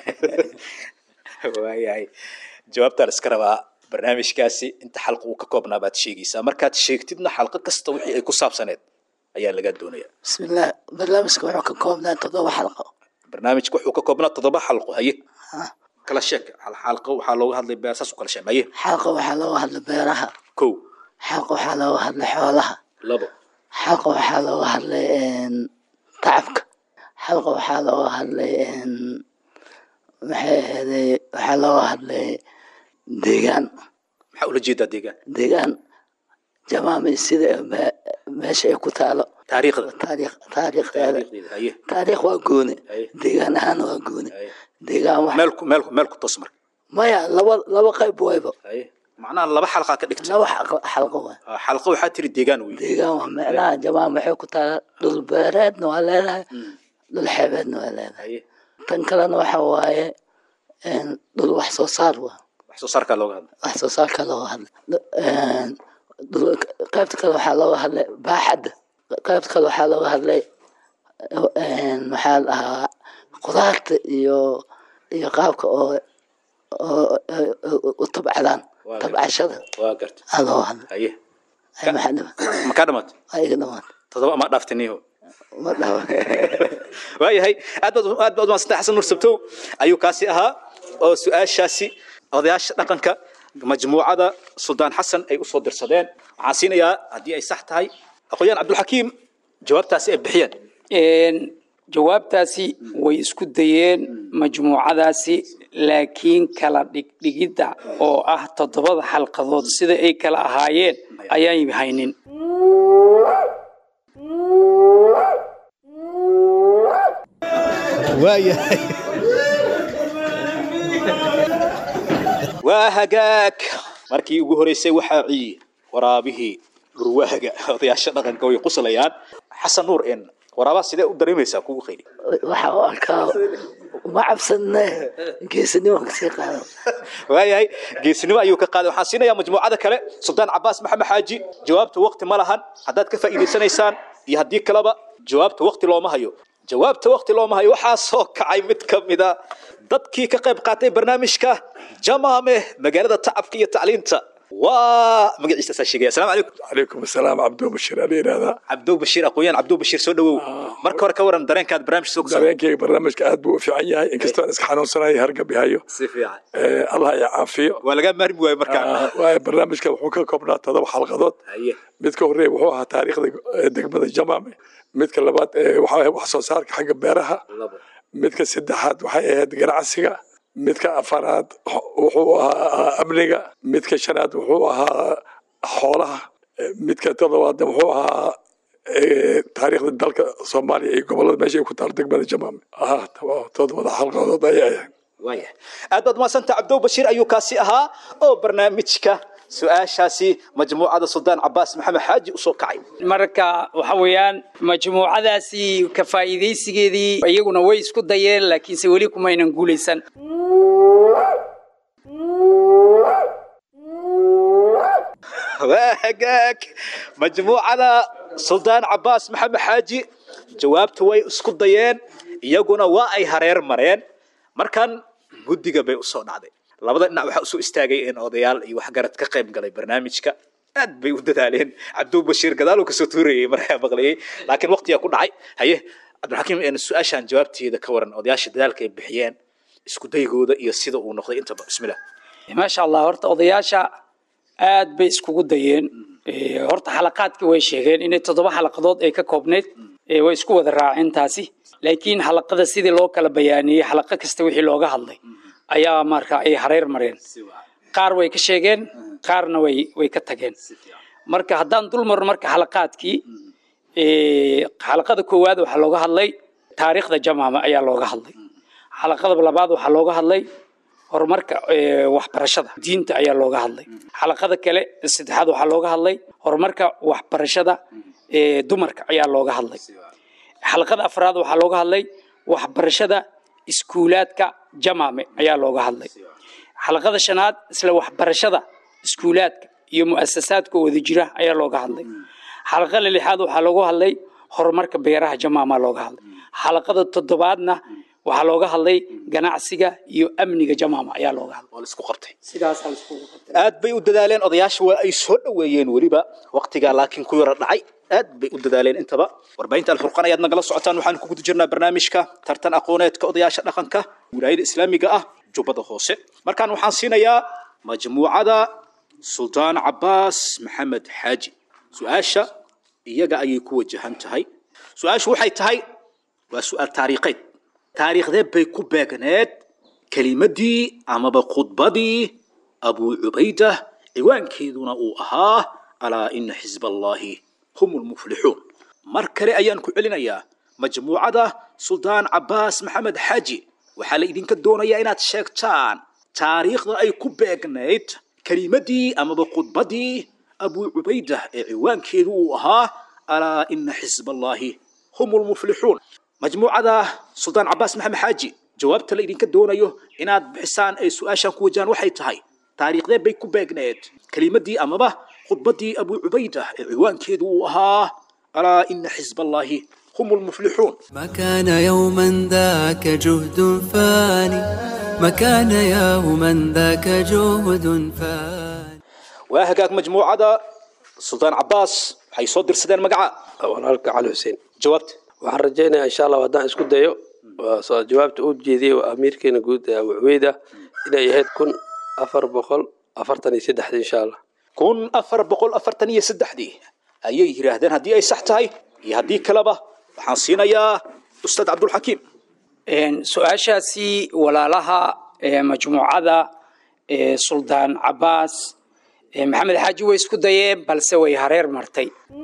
waayahay jawaabtaan iska rabaa barnaamijkaasi inta xalqa uu ka koobnaa baad sheegaysaa markaad sheegtidna xalqo kasta wixii ay ku saabsaneed ayaa laga doonaya بسم الله برنامجك wuxuu ka koobnaa toddoba xalqo barnaamijka wuxuu ka koobnaa toddoba xalqo haye kala sheeg hal xalqo waxaa looga hadlay beesaas u kala sheeg haye xalqa waxaa looga hadlay beeraha kow xalqa waxaa looga hadlay xoolaha labo xalqa waxaa looga hadlay een, tacabka xalqa waxaa looga hadlay een, maxay ahayday waxaa looga hadlay deegaan maxaa ula jeedaa deegaan deegaan jamaami sida me- meesha ay ku taalo taariikhda taariikh taariikhdeeda taariikhdeeda haye taariikh waa gooni Haye. deegaan ahaan waa gooni deegaan wax meel ku meel ku meel ku toos marka maya laba laba qayb wayba haye macnaha laba xalqaa ka dhigtay laba xalqo- xalqo waay xalqo waxaa tiri deegaan wey deegaan waa micnaha jamaam waxay ku taala dhul beereedna waa leedahay dhul xeebeedna waa leedahay tan kalena waxa waaye een, dhul wax soo saar waa wax soo saarkaa looga hadla wax soo saarka looga hadlay Een, dhul- qaybta kale waxaa looga hadlay baaxadda qaybta kale waxaa looga hadlay een, maxaa la dhahaa qudaarta iyo iyo qaabka oo oo oo- u tabcadaan Waa gartay. tabcashada waa garta aa looga hadlay haye ay maxaa dhama ma kaa dhamaatay ay iga dhamaatay todoba ma dhaaftiniyo ma dhawa waayahay aad baad aad baad umaadsantahay xasan nur sabtow ayuu kaasi ahaa oo su-aashaasi odayaasha dhaqanka majmuucada suldaan xasan ay usoo dirsadeen waxaan siinayaa haddii ay sax tahay aqoonyaan cabdulxakiim jawaabtaasi ay bixiyeen Een, jawaabtaasi way isku dayeen majmuucadaasi laakiin kala dhigdhigidda oo ah toddobada xalqadood sida ay kala ahaayeen ayaan haynin waayahay waa hagaag markii ugu horeysay waxaa ciye waraabihii dhurwaaga odayaasha dhaqanka way quslayaan xasan nuur en waraabaha sidee u dareemaysaa kugu khayri waxaa u arkaa uma cabsanne geesinimo kasii qaado waayahay geesinimo ayuu ka qaaday waxaan siinayaa majmuucada kale sultaan cabaas maxamed xaaji jawaabta waqti ma lahan haddaad ka faa'iidaysanaysaan iyo haddii kaleba jawaabta waqti looma hayo jawaabta waqti looma hayo waxaa soo kacay mid ka mida dadkii ka qayb qaatay barnaamijka jamaame magaalada tacabka iyo tacliinta waa magaciisa saa sheegaya asalaamu calaykum calaykum asalaam cabdo bashir aan yidhahdaa cabdo bashiir aqoonyaan cabdo bashiir soo dhawow marka hore ka waran dareenkaad barnaamij soo dareenkayga barnaamijka aad buu u fiican yahay inkastoo aan iska xanuunsanahay hargab yahayo si fiican Eh, allah ya caafiyo waa laga maarmi waayo markaa Ah, waayo barnaamijka wuxuu ka koobnaa todoba xalqadood haye midka horeeya wuxuu ahaa taariikhda eh, degmada jamaame midka labaad eh, waxaa ahayd wax soo saarka xagga beeraha labo midka saddexaad waxay ahayd ganacsiga midka afaraad wuxuu ahaa amniga midka shanaad wuxuu ahaa xoolaha Eh, midka todobaadna wuxuu ahaa eh, taariikhda dalka soomaaliya iyo gobolada meesha ay ku taal degmada jamaame ah todobada xalqadood ayay ahayd waaya aad baad umadsanta cabdow bashiir ayuu kaasi ahaa oo barnaamijka su-aashaasi majmuucada suldaan cabaas maxamed xaaji usoo kacay marka waxa weeyaan majmuucadaasi ka faa'iidaysigeedii iyaguna way isku dayeen laakiinse weli kumaynan guulaysan waa hagaag majmuucada suldaan cabaas maxamed xaaji jawaabtu way isku dayeen iyaguna waa ay hareer mareen markan guddiga bay usoo dhacday labada dhinac waxaa usoo istaagay in odayaal iyo waxgarad ka qayb galay barnaamijka aad bay u dadaaleen cabdul bashiir gadaaluu kasoo tuurayay markaa maqlayay laakiin waqtigaa ku dhacay haye cabdilxakiim een su-aashaan jawaabteeda ka waran odayaasha dadaalka ay bixiyeen isku daygooda iyo sida uu noqday intaba bismillah maasha allah horta odayaasha aad bay iskugu dayeen Eh, horta xalaqaadkii way sheegeen inay toddoba xalaqadood ay ka koobnayd Eh, way isku wada raaceen taasi laakiin xalaqada sidii loo kala bayaaniyey xalaqo kasta wixii looga hadlay ayaa marka ay hareer mareen qaar way ka sheegeen qaarna way way ka tageen marka haddaan dul marno marka xalaqaadkii eh, xalaqada koowaad waxaa looga hadlay taariikhda jamaama ayaa looga hadlay xalaqada labaad waxaa looga hadlay horumarka eh, waxbarashada diinta ayaa looga hadlay xalaqada kale saddexaad waxaa looga hadlay horumarka waxbarashada eh, dumarka ayaa looga hadlay xalaqada afraad waxaa looga hadlay waxbarashada iskuulaadka jamaame ayaa looga hadlay xalaqada shanaad isla waxbarashada iskuulaadka iyo mu'asasaadka wada jira ayaa looga hadlay xalaqada lixaad waxaa looga hadlay horumarka beeraha jamaama looga hadlay xalaqada toddobaadna waxaa looga hadlay ganacsiga iyo amniga jamaama ayaa looga hadlay waa la isku qortay sidaasaa la iskugu qabtay aad bay u dadaaleen odayaasha waa ay soo dhoweeyeen weliba waqtigaa laakiin ku yara dhacay aad bay u dadaaleen intaba warbaahinta alfurqan ayaad nagala socotaan waxaan ku guda jirnaa barnaamijka tartan aqooneedka odayaasha dhaqanka wilaayada islaamiga ah jubbada hoose markaan waxaan siinayaa majmuucada suldaan cabaas maxamed xaaji su-aasha iyaga ayay ku wajahan tahay su-aashu waxay tahay waa su-aal taariikheed taariikhdee bay ku beegneed kelimadii amaba khudbadii abuu cubaydah ciwaankeeduna uu ahaa alaa ina xisba allahi hum lmuflixuun mar kale ayaan ku celinayaa majmuucada suldaan cabaas maxamed xaaji waxaa la idinka doonayaa inaad sheegtaan taariikhda ay ku beegnayd kelimadii amaba khudbadii abu cubayda ee ciwaankeedu uu ahaa alaa ina xisballaahi hum lmuflixuun majmuucada suldaan cabaas maxamed xaaji jawaabta la idinka doonayo inaad bixisaan ay su-aashan ku wajahaan waxay tahay taariikhdee bay ku beegneed kelimadii amaba khudbadii abu cubayda ee ciwaankeedu uu ahaa alaa ina xisballaahi hum lmuflixuun ما كان يوما ذاك جهد فاني ما كان يوما ذاك جهد فاني waa hagaag majmuucada suldaan cabaas waxay soo dirsadeen magaca walaalka cali xuseen jawaabta waxaan rajaynayaa insha allah haddaan isku dayo waa soo jawaabta uu jeediyey waa amiirkeena guud ee abu cubeyda inay ahayd kun afar boqol afartan iyo saddexdii insha allah kun afar boqol afartan iyo saddexdii ayay yidhaahdeen haddii ay sax tahay iyo haddii kaleba waxaan siinayaa ustaad cabdulxakiim su-aashaasi walaalaha ee majmuucada ee suldaan cabaas ee maxamed xaaji way isku dayeen balse way hareer martay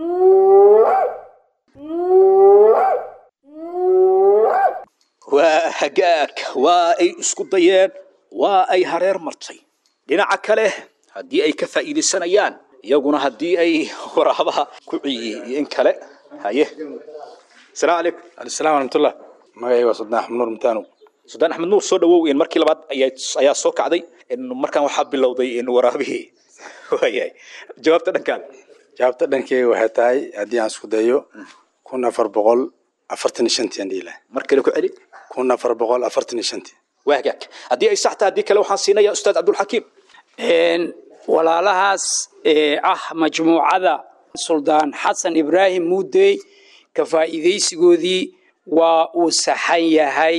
waa hagaag waa ay isku dayeen waa ay hareer martay dhinaca kale haddii ay ka faa'iidaysanayaan iyaguna haddii ay waraabaha ku ciyey iyo in kale haye asalaamu calaykum alisalaam waraxmatullah magacayga waa suldaan axmed nuur mutaanow suldaan axmed nuur soo dhawow in markii labaad ayaa ayaa soo kacday in markaan waxaa bilowday in waraabihii waayahay jawaabta dhankaada jawaabta dhankeyga waxay tahay haddii aan isku dayo kun afar boqol afartan iyo shantii aan dhihi lahay mar kale ku celi kun afar boqol afartan iyo shantii waa hagaag haddii ay sax tahay haddii kale waxaan siinayaa ustaad cabdulxakiim walaalahaas ee ah majmuucada suldaan xasan ibraahim muudey ka faa'iidaysigoodii waa uu saxan yahay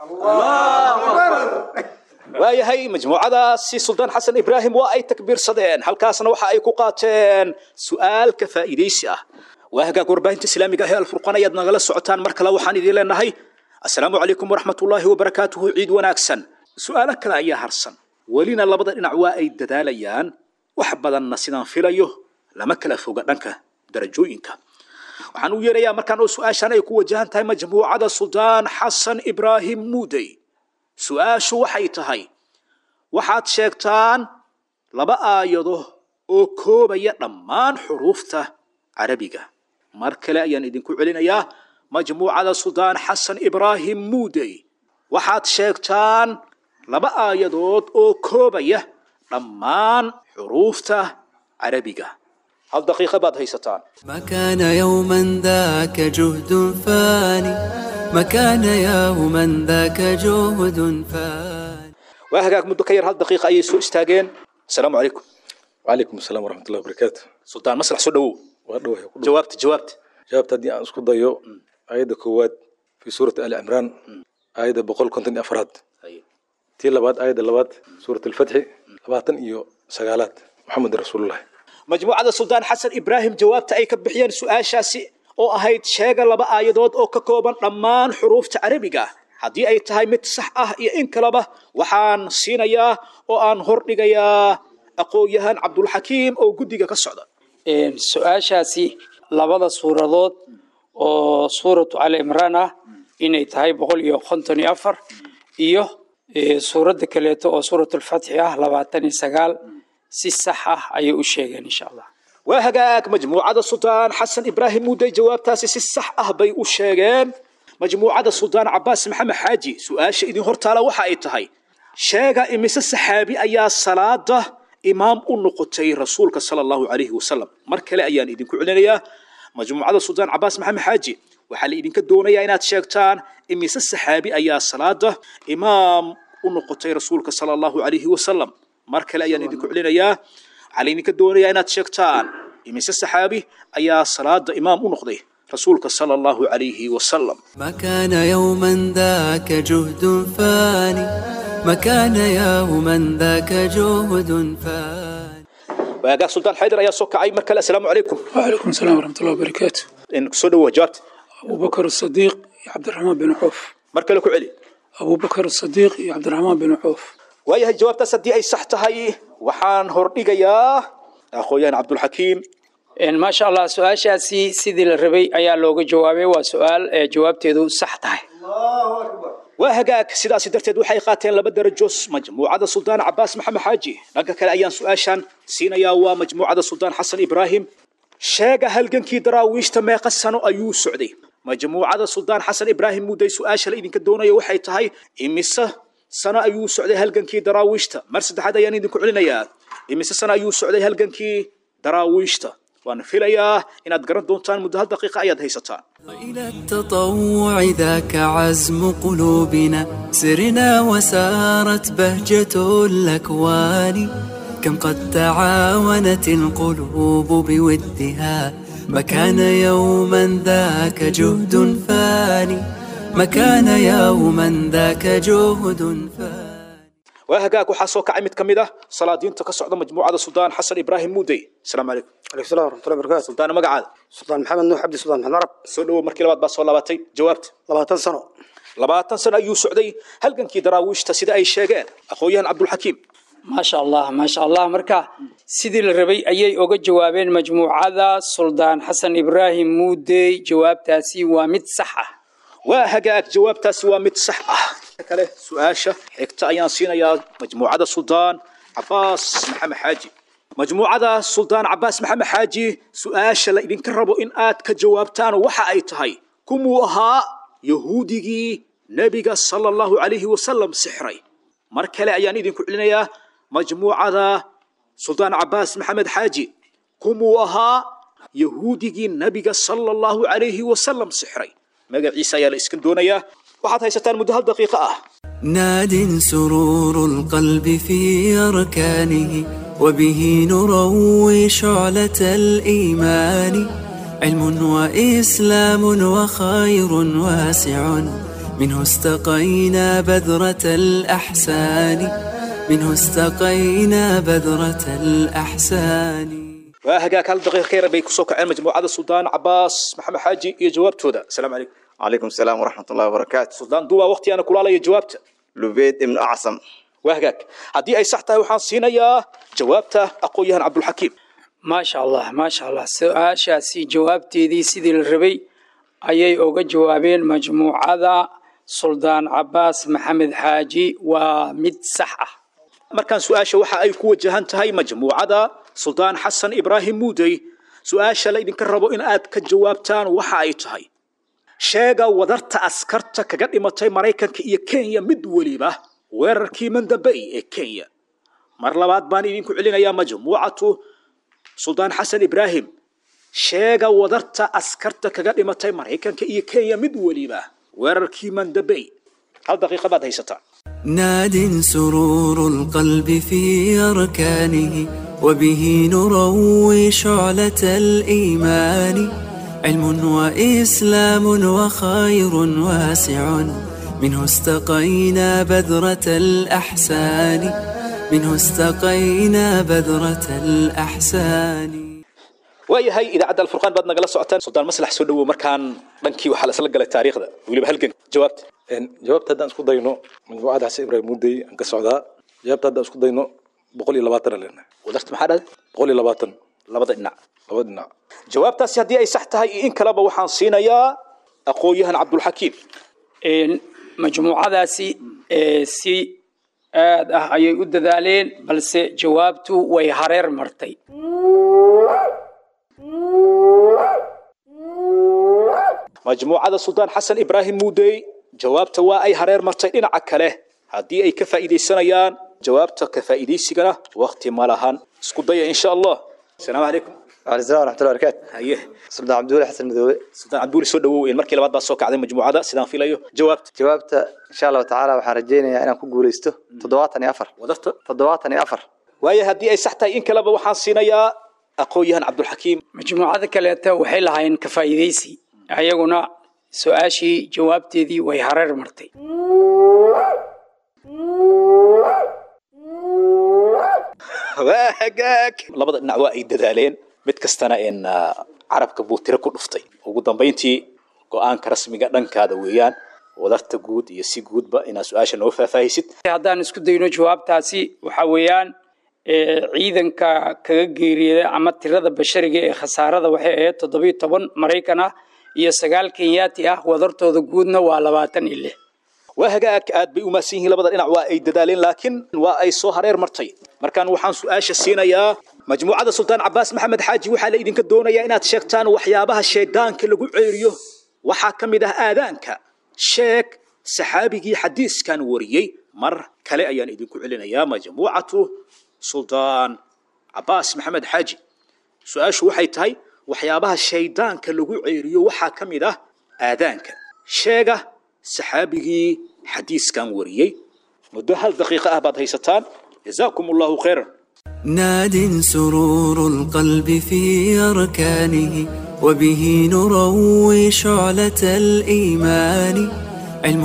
waayahay majmuucadaasi suldaan xasan ibraahim waa ay takbiirsadeen halkaasna waxa ay ku qaateen su'aal ka faa'iidaysi ah waa hagaag warbaahinta islaamiga ah ee alfurqan ayaad nagala socotaan mar kale waxaan idiin leenahay assalaamu calaykum waraxmatullaahi wabarakaatuhu ciid wanaagsan su'aalo kale ayaa harsan welina labada dhinac waa ay dadaalayaan wax badanna sidaan filayo lama kala foga dhanka darajooyinka waxaan u yeerayaa markaan oo su-aashan ay ku wajahan tahay majmuucada suldaan xasan ibraahim muudey su-aashu waxay tahay waxaad sheegtaan laba aayado oo koobaya dhammaan xuruufta carabiga mar kale ayaan idinku celinayaa majmuucada suldaan xasan ibraahim muudey waxaad sheegtaan laba aayadood oo koobaya dhammaan xuruufta carabiga hal daqiiqa baad haysataan ما كان يوما ذاك جهد فاني ما كان يوما ذاك جهد فاني waa hagaag muddo ka yar hal daqiiqa ayay soo istaageen asalaamu calaykum وعليكم السلام ورحمة الله وبركاته suldaan maslax soo dhawow وأدوه jawaabta jawaabta جابت هدي أن اسكو ضيو آية كواد في سورة آل عمران آية بقول كنت أفراد تي لباد آية لباد سورة الفتح لباتن إيو سقالات محمد رسول الله majmuucada suldaan xasan ibraahim jawaabta ay ka bixiyeen su-aashaasi oo ahayd sheega laba aayadood oo ka kooban dhammaan xuruufta carabiga haddii ay tahay mid sax ah iyo in kaleba waxaan siinayaa oo aan hordhigayaa aqoon-yahaan cabdulxakiim oo guddiga ka socda su-aashaasi labada suuradood oo suuratu ali imraan ah inay tahay boqol iyo konton iyo afar iyo suuradda kaleeto oo suuratulfatxi ah labaatan iyo sagaal si sax ah ayay u sheegeen insha allah waa hagaag majmuucada suldaan xasan ibraahim muudey jawaabtaasi si sax ah bay u sheegeen majmuucada suldaan cabaas maxamed xaaji su-aasha idin hortaala waxa ay tahay sheega imise saxaabi ayaa salaada imaam u noqotay rasuulka sala allahu calayhi wasalam mar kale ayaan idinku celinayaa majmuucada suldaan cabaas maxamed xaaji waxaa la idinka doonayaa inaad sheegtaan imise saxaabi ayaa salaada imaam u noqotay rasuulka sala allahu calayhi wasalam mar kale ayaan idinku celinayaa waxaa la idinka doonayaa inaad sheegtaan imise saxaabi ayaa salaada imaam u noqday rasuulka sala allahu calayhi wasalam ما كان يوما ذاك جهد فاني ما كان يوما ذاك جهد فاني waagaag suldaan xaydar ayaa soo kacay mar kale assalaamu calaykum وعليكم السلام ورحمة الله وبركاته in kusoo dhawoa jawaabta أبو بكر الصديق يا عبد الرحمن بن عوف mar kale ku celi أبو بكر الصديق يا عبد الرحمن بن عوف waayahay jawaabtaas haddii ay sax tahay waxaan hordhigayaa aqoon-yahan cabdulxakiim maasha allah su-aashaasi sidii la rabay ayaa looga jawaabay waa su-aal ee jawaabteedu sax tahay waa hagaag sidaasi darteed waxay qaateen laba darajo majmuucada suldaan cabaas maxamed xaaji dhanka kale ayaan su-aashan siinayaa waa majmuucada suldaan xasan ibraahim sheega halgankii daraawiishta meeqa sano ayuu socday majmuucada suldaan xasan ibraahim mudday su-aasha la idinka doonayo waxay tahay imise sano ayuu socday halgankii daraawiishta mar saddexaad ayaan idinku celinayaa imise sano ayuu socday halgankii daraawiishta waan filayaa inaad garan doontaan muddo hal daqiiqa ayaad haysataan إلى التطوع ذاك عزم قلوبنا سرنا وسارت بهجة الأكوان كم قد تعاونت القلوب بودها ما كان يوما ذاك جهد فاني ما كان يوما ذاك جهد فاني waa hagaag waxaa soo kacay mid ka mid ah salaadiinta ka socda majmuucada suldaan xasan ibraahim muudey asalaamu calaykum عليكم السلام ورحمة الله وبركاته suldaana magacaada سلطان محمد نوح عبد سلطان محمد عرب soo dhowow markii labaad baa soo laabatay jawaabta labaatan sano labaatan sano ayuu socday halgankii daraawiishta sida ay sheegeen aqoon-yahan cabdulxakiim maasha allah maasha allah marka sidii la rabay ayay oga jawaabeen majmuucada suldaan xasan ibraahim muudey jawaabtaasi waa mid sax ah waa hagaag jawaabtaasi waa mid sax ah kale su-aasha xigta ayaan siinayaa majmuucada suldaan cabaas maxamed xaaji majmuucada suldaan cabaas maxamed xaaji su-aasha la idinka rabo in aad ka jawaabtaan waxa ay tahay kumuu ahaa yahuudigii nebiga sala allahu calayhi wasalam sixray mar kale ayaan idinku celinayaa majmuucada suldaan cabaas maxamed xaaji kumuu ahaa yahuudigii nebiga sala allahu calayhi wasalam sixray magaciisa ayaa la iskan doonayaa waxaad haysataan muddo hal daqiiqo ah ناد سرور القلب في أركانه وبه نروي شعلة الإيمان علم وإسلام وخير واسع منه استقينا بذرة الأحسان منه استقينا بذرة الأحسان waa hagaag hal daqiiqa ka yar bay kusoo kaceen majmuucada suldaan cabaas maxamed xaaji iyo jawaabtooda asalaamu calaykum calaykum salaam waraxmat ullahi wabarakaatu suldaan duwaa waqtigaana kulaalaya jawaabta lubeed ibnu acsam waa hagaag haddii ay sax tahay waxaan siinayaa jawaabta aqoon-yahan cabdulxakiim maasha allah maasha allah su-aashaasi jawaabteedii sidii la rabay ayay oga jawaabeen majmuucada suldaan cabaas maxamed xaaji waa mid sax ah markaan su-aasha waxa ay ku wajahan tahay majmuucada suldaan xasan ibraahim muudey su-aasha la idinka rabo in aad ka jawaabtaan waxa ay tahay sheega wadarta askarta kaga dhimatay maraykanka iyo kenya mid weliba weerarkii mandabey ee kenya mar labaad baan idinku celinayaa majmuucatu suldaan xasan ibraahim sheega wadarta askarta kaga dhimatay maraykanka iyo kenya mid weliba weerarkii mandabey hal daqiiqa baad haysataan ناد سرور القلب في أركانه وبه نروي شعلة الإيمان علم وإسلام وخير واسع منه استقينا بذرة الأحسان منه استقينا بذرة الأحسان waayahay idaacadda alfurqaan baad nagala socotaan suldaan maslax soo dhowow markaan dhankii waxaa la isla galay taariikhda weliba halgan jawaabta jawaabta haddaan isku dayno majmuucada xasan ibraahim muudey aan ka socdaa jawaabta haddaan isku dayno boqol iyo labaatan aan leenahay wadarta maxaa dhahday boqol iyo labaatan labada dhinac labada dhinac jawaabtaasi haddii ay sax tahay iyo in kaleba waxaan siinayaa aqoon-yahan cabdulxakiim majmuucadaasi si aad ah ayay u dadaaleen balse jawaabtu way hareer martay majmuucada suldaan xasan ibraahim muudey jawaabta waa ay hareer martay dhinaca kale haddii ay ka faa'iidaysanayaan jawaabta ka faa'iidaysigana wakti ma lahan isku daya insha allah asalaamu calaykum وعلى السلام ورحمة الله وبركاته haye سلطان عبد الولي حسن مدوي suldaan cabduuli soo dhawow markii labaad baa soo kacday majmuucada sidaan filayo jawaabta jawaabta insha allahu tacaala waxaan rajaynayaa inaan ku guuleysto toddobaatan iyo afar wadarta toddobaatan iyo afar waayo haddii ay sax tahay in kaleba waxaan siinayaa aqoon-yahan cabdulxakiim majmuucada kaleeta waxay lahaayeen ka faa'iidaysi ayaguna su-aashii jawaabteedii way hareer martay waa hagaag labada dhinac waa ay dadaaleen mid kastana in carabka buu tiro ku dhuftay ugu dambayntii go-aanka rasmiga dhankaada weeyaan wadarta guud iyo si guudba inaad su-aasha noo faahfaahisid haddaan isku dayno jawaabtaasi waxa weeyaan ee, ciidanka kaga geeriyooday ama tirada bashariga ee khasaarada waxay ahayd toddobiyo toban maraykan ah iyo sagaal kenyaati ah wadartooda guudna waa labaatan iyo lix waa hagaag aad bay u mahadsan yihiin labada dhinac waa ay dadaaleen laakiin waa ay soo hareer martay markaan waxaan su-aasha siinayaa majmuucada sultaan cabaas maxamed xaaji waxaa la idinka doonayaa inaad sheegtaan waxyaabaha shaydaanka lagu ceeriyo waxaa ka mid ah aadaanka sheeg saxaabigii xadiiskan wariyey mar kale ayaan idinku celinayaa majmuucatu sultaan cabaas maxamed xaaji su-aashu waxay tahay waxyaabaha shaydaanka lagu ceeriyo waxaa ka mid ah aadaanka sheega saxaabigii xadiiskan wariyey muddo hal daqiiqo ah baad haysataan jazaakum allahu khayran ناد سرور القلب في أركانه وبه نروي شعلة الإيمان علم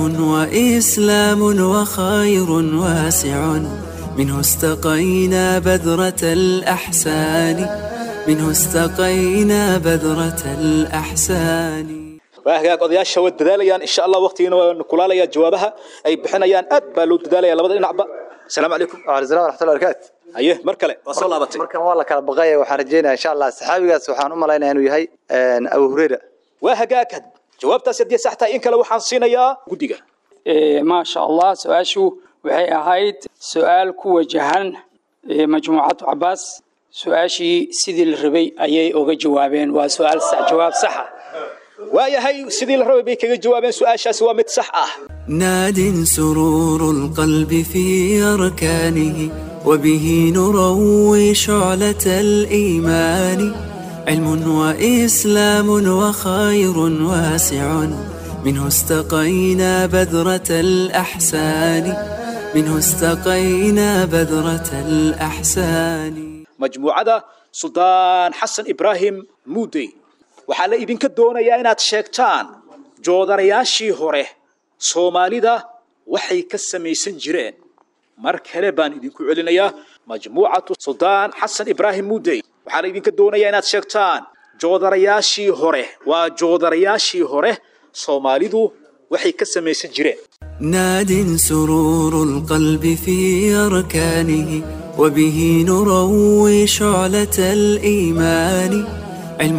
وإسلام وخير واسع منه استقينا بذرة الأحسان منه استقينا بذرة الأحسان waa hagaag odayaasha waa dadaalayaan insha allah waqtigiina waa kulaalaya jawaabaha ay bixinayaan aad baa loo dadaalaya labada dhinacba asalaamu calaykum waalaisalam waraxmatullahi barakaatu haye mar kale waa soo laabatay markan waa la kala baqaya waxaan rajeynaya insha allah saxaabigaas waxaan u malaynaya inuu yahay abu hureyra waa hagaag jawaabtaas haddii sax tahay in kale waxaan siinayaa guddiga maasha allah su-aashu waxay ahayd su-aal ku wajahan eh, majmuucatu cabaas su-aashii sidii la rabay ayay oga jawaabeen waa su-aal sax jawaab saxa waayahay sidii la rabay bay kaga jawaabeen su-aashaasi waa mid sax ah ناد سرور القلب في أركانه وبه نروي شعلة الإيمان علم وإسلام وخير واسع منه استقينا بذرة الأحسان منه استقينا بذرة الأحسان majmuucada suldaan xasan ibraahim muudey waxaa la idinka doonayaa inaad sheegtaan joodarayaashii hore soomaalida waxay ka samaysan jireen mar kale baan idinku celinayaa majmuucatu suldaan xasan ibraahim muudey waxaa la idinka doonayaa inaad sheegtaan joodarayaashii hore waa joodarayaashii hore soomaalidu waxay ka samaysan jireen ناد سرور القلب في أركانه وبه نروي شعلة الإيمان علم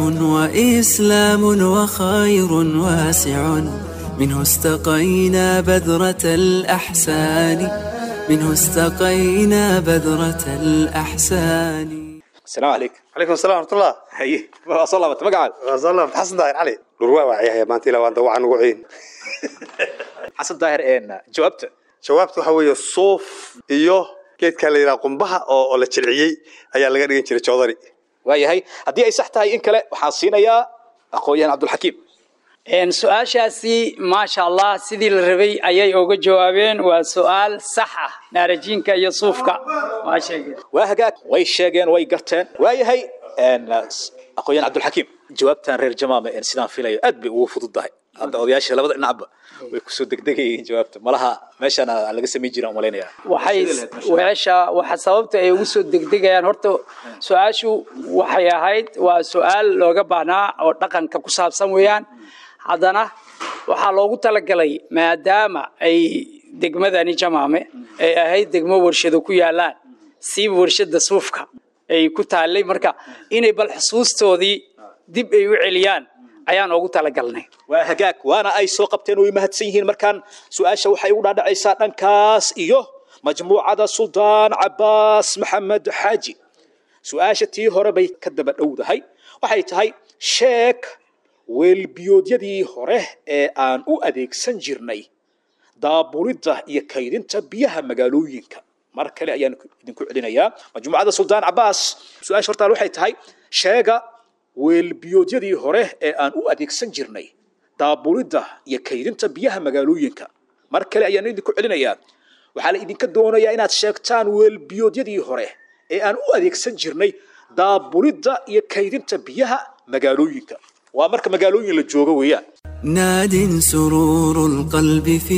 وإسلام وخير واسع منه استقينا بذرة الأحسان منه استقينا بذرة الأحسان asalaamu calaykum calaykum assalam waraxmatullah haye waa soo laabatay magacaaga waa soo laabatay xasan daahir cali dhurwaa waa ciyahay maanta ilaa waan dawacaan ugu ciin xasan daahir een jawaabta jawaabta waxaa weeye suuf iyo geedkaa la yidhaha qumbaha oo oo la jilciyey ayaa laga dhigan jiray joodari waayahay haddii ay sax tahay in kale waxaan siinayaa aqoon-yahan cabdulxakiim Een, su-aashaasi maasha allah sidii la rabay ayay oga jawaabeen waa su-aal sax ah naarajiinka iyo suufka waa sheegeen waa hagaag way sheegeen way garteen waayahay een, aqoon-yahan cabdulxakiim jawaabtan reer jamaama een sidaan filayo aad bay ugu fududahay hadda odayaasha labada dhinacba way kusoo degdegayeen jawaabta malaha meeshaan laga samayn jiraan umalaynaya waxay weesha waxa sababta ay ugu soo degdegayaan horta su-aashu waxay ahayd waa su-aal looga baahnaa oo dhaqanka ku saabsan weeyaan haddana waxaa loogu talagalay maadaama ay degmadani jamaame ay ahayd degmo warshado ku yaalaan siiba warshada suufka ay ku taallay marka inay bal xusuustoodii dib ay u celiyaan ayaan ugu talagalnay waa hagaag waana ay soo qabteen way mahadsan yihiin markaan su-aasha waxay ugu dhaadhacaysaa dhankaas iyo majmuucada suldaan cabaas maxamed xaaji su-aasha tii hore bay ka daba dhowdahay waxay tahay sheeg weelbiyoodyadii hore ee aan u adeegsan jirnay daaburidda iyo kaydinta biyaha magaalooyinka mar kale ayaan idinku celinayaa majmuucada suldaan cabaas su-aasha hortaan waxay tahay sheega weelbiyoodyadii hore ee aan u adeegsan jirnay daaburidda iyo kaydinta biyaha magaalooyinka mar kale ayaan idinku celinayaa waxaa la idinka doonayaa inaad sheegtaan weelbiyoodyadii hore ee aan u adeegsan jirnay daaburidda iyo kaydinta biyaha magaalooyinka waa marka magaalooyin la joogo weeyaan ناد سرور القلب في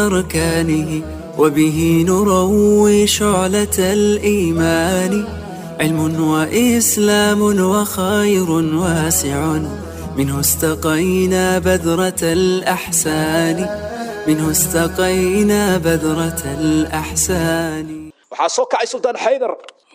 أركانه وبه نروي شعلة الإيمان علم وإسلام وخير واسع منه استقينا بذرة الأحسان منه استقينا بذرة الأحسان waxaa soo kacay suldaan xaydar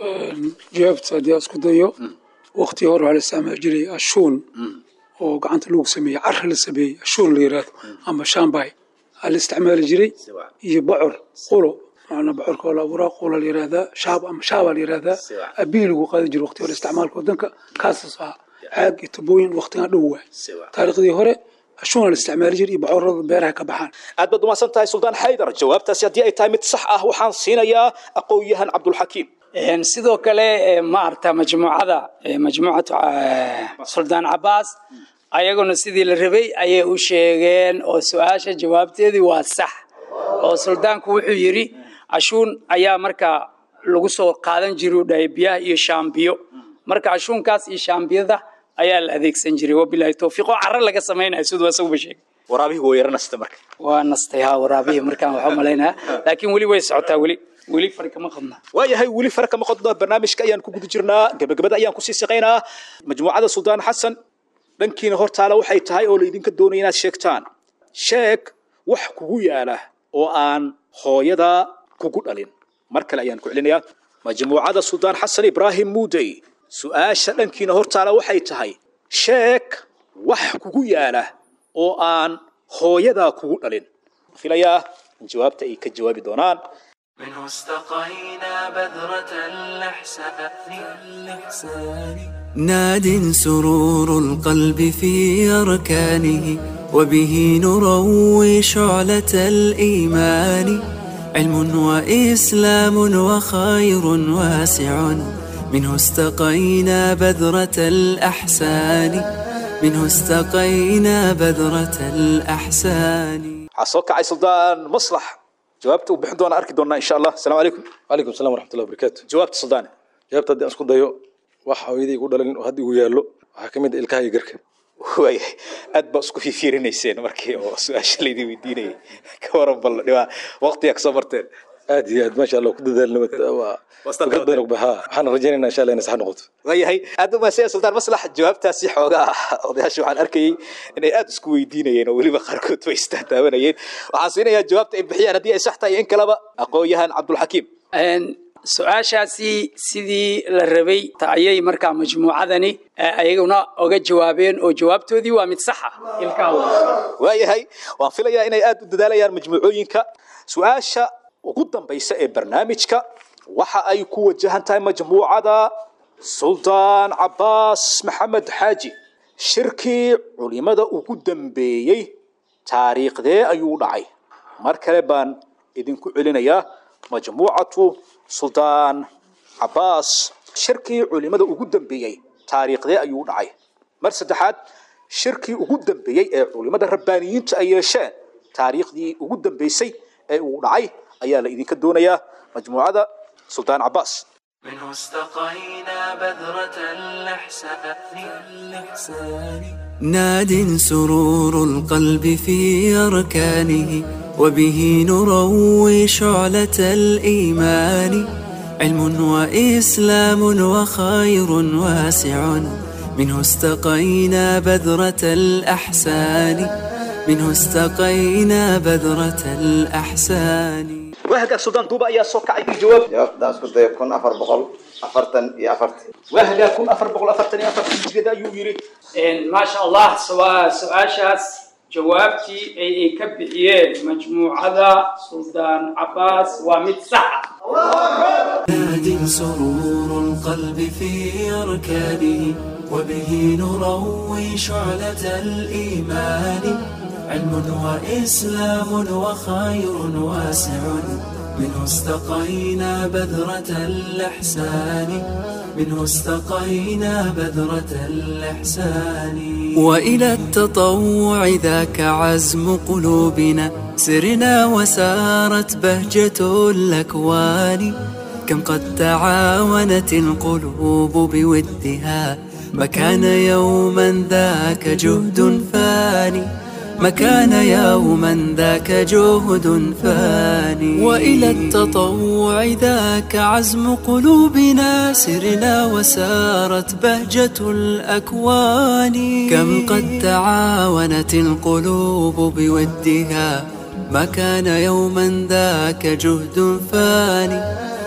jawaabta haddii aan isku dayo waqtii hore waxaa la isticmaali jiray ashuun oo gacanta lagu sameeyey cara la sameeyey ashuun la yiraahdo ama shambay aa la isticmaali jiray iyo bocor qulo maana bocorka oo la abuuraa qulo la yihahdaa shaab ama shaabaa la yihahdaa abii lagu qaadi jiray waqti hore isticmaalka wadanka kaasas ah caag iyo tubooyin waqtigan dhow waay taariikhdii hore ashuuna la isticmaali jiray iyo bocorada beeraha ka baxaan aad baad umahadsan tahay suldaan xaydar jawaabtaasi haddii ay tahay mid sax ah waxaan siinayaa aqoon-yahan cabdulxakiim sidoo kale ma arta majmuucada majmuucatu suldaan cabaas ayaguna sidii la rabay ayay u sheegeen oo su-aasha jawaabteedii waa sax oo suldaanku wuxuu yidhi ashuun ayaa markaa lagu soo qaadan jiray u dhahay biyaha iyo shaambiyo marka ashuunkaas iyo shaambiyada ayaa la adeegsan jiray wabilaahi towfiiq oo carro laga samaynayo siduu asaguba sheegay waraabihii waa yara nasta marka waa nastay ha waraabihii markaan waxaa malaynayaa laakiin weli way socotaa weli weli fari kama qadna waayahay weli fara kama qodno barnaamijka ayaan ku guda jirnaa gabagabada ayaan kusii shaqaynaa majmuucada suldaan xasan dhankiina hortaala waxay tahay oo laydinka doonaya inaad sheegtaan sheeg wax kugu yaala oo aan hooyada kugu dhalin mar kale ayaan ku celinayaa majmuucada suldaan xasan ibraahim muudey su-aasha dhankiina hortaala waxay tahay sheeg wax kugu yaala oo aan hooyadaa kugu dhalin filayaa in jawaabta ay ka jawaabi doonaan منه استقينا بذرة الإحسان ناد سرور القلب في أركانه وبه نروي شعلة الإيمان علم وإسلام وخير واسع منه استقينا بذرة الأحسان منه استقينا بذرة الأحسان حصوك عي سلطان مصلح jawaabta uu bixin doona arki doonaa insha allah asalaamu calaykum calaykum salam waraxmatullahi wabarakaatu jawaabta suldaane jawaabta haddii aan isku dayo wax hooyadii igu dhalin oo hadda igu yaallo waxaa ka mid ah ilkaha iyo garka waayahay aad baa isku fiirinayseen markii oo su-aasha laydin weydiinayay ka waran bal dhibaa waqtigaa kasoo marteen aad iyo aad maasha allah ku dadaalna waa fikrad badan og baha waxaan rajaynaynaa insha allah inay sax noqoto waayahay aad u mahadsan sultaan maslax jawaabtaasi xoogaa odayaasha waxaan arkayay inay aad isku weydiinayeen oo weliba qaarkood way istaataabanayeen waxaan siinayaa jawaabta ay bixiyaan haddii ay sax tahay in kaleba aqoon-yahan cabdulxakiim su-aashaasi sidii la rabay ayay markaa majmuucadani ayaguna oga jawaabeen oo jawaabtoodii waa mid saxa waayahay waan filayaa inay aad u dadaalayaan majmuucooyinka su-aasha ugu dambaysa ee barnaamijka waxa ay ku wajahan tahay majmuucada suldaan cabaas maxamed xaaji shirkii culimada ugu dambeeyey taariikhdee ayuu dhacay mar kale baan idinku celinayaa majmuucatu suldaan cabaas shirkii culimada ugu dambeeyey taariikhdee ayuu dhacay mar saddexaad shirkii ugu dambeeyey ee culimada rabbaaniyiinta ay yeesheen taariikhdii ugu dambeysay ee uu dhacay ayaa la idinka doonayaa majmuucada suldaan cabaas منه استقينا بذرة الإحسان ناد سرور القلب في أركانه وبه نروي شعلة الإيمان علم وإسلام وخير واسع منه استقينا بذرة الأحسان منه استقينا بذرة الأحسان وهجا سودان دوبا يا سوكا اي جواب jawaabta isku dayo kun afar boqol afartan iyo afarti وهجا كون افر بقول افرتني افرتني جدا يو يري maasha allah su- su-aashaas jawaabtii ay ay ka bixiyeen majmuucada suldaan cabaas waa mid sax ah ناد سرور القلب في أركانه وبه نروي شعلة الإيمان علم وإسلام وخير واسع منه استقينا بذرة الإحسان منه استقينا بذرة الإحسان وإلى التطوع ذاك عزم قلوبنا سرنا وسارت بهجة الأكوان كم قد تعاونت القلوب بودها ما كان يوما ذاك جهد فاني ما كان يوما ذاك جهد فاني وإلى التطوع ذاك عزم قلوبنا سرنا وسارت بهجة الأكوان كم قد تعاونت القلوب بودها ما كان يوما ذاك جهد فاني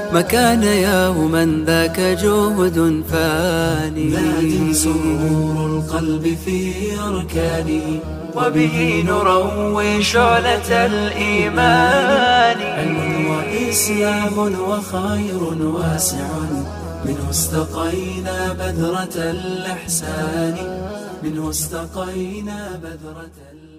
ما كان يوما ذاك جهد فاني ناد سرور القلب في أركانه وبه نروي شعلة الإيمان علم وإسلام وخير واسع منه استقينا بذرة الإحسان منه استقينا بذرة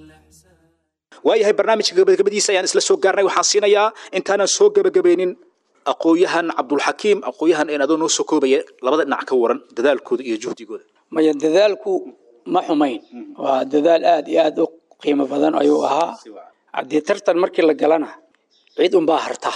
waayahay barnaamijka gabagabadiisa ayaan isla soo gaarnay waxaan siinayaa intaanan soo gebagabaynin aqoon-yahan cabdulxakiim aqoon-yahan een adoo noo soo koobaya labada dhinac ka waran dadaalkooda iyo juhdigooda maya dadaalku ma xumayn waa dadaal aad iyo aad u qiimo badan ayuu ahaa haddii tartan markii la galana cid unbaa harta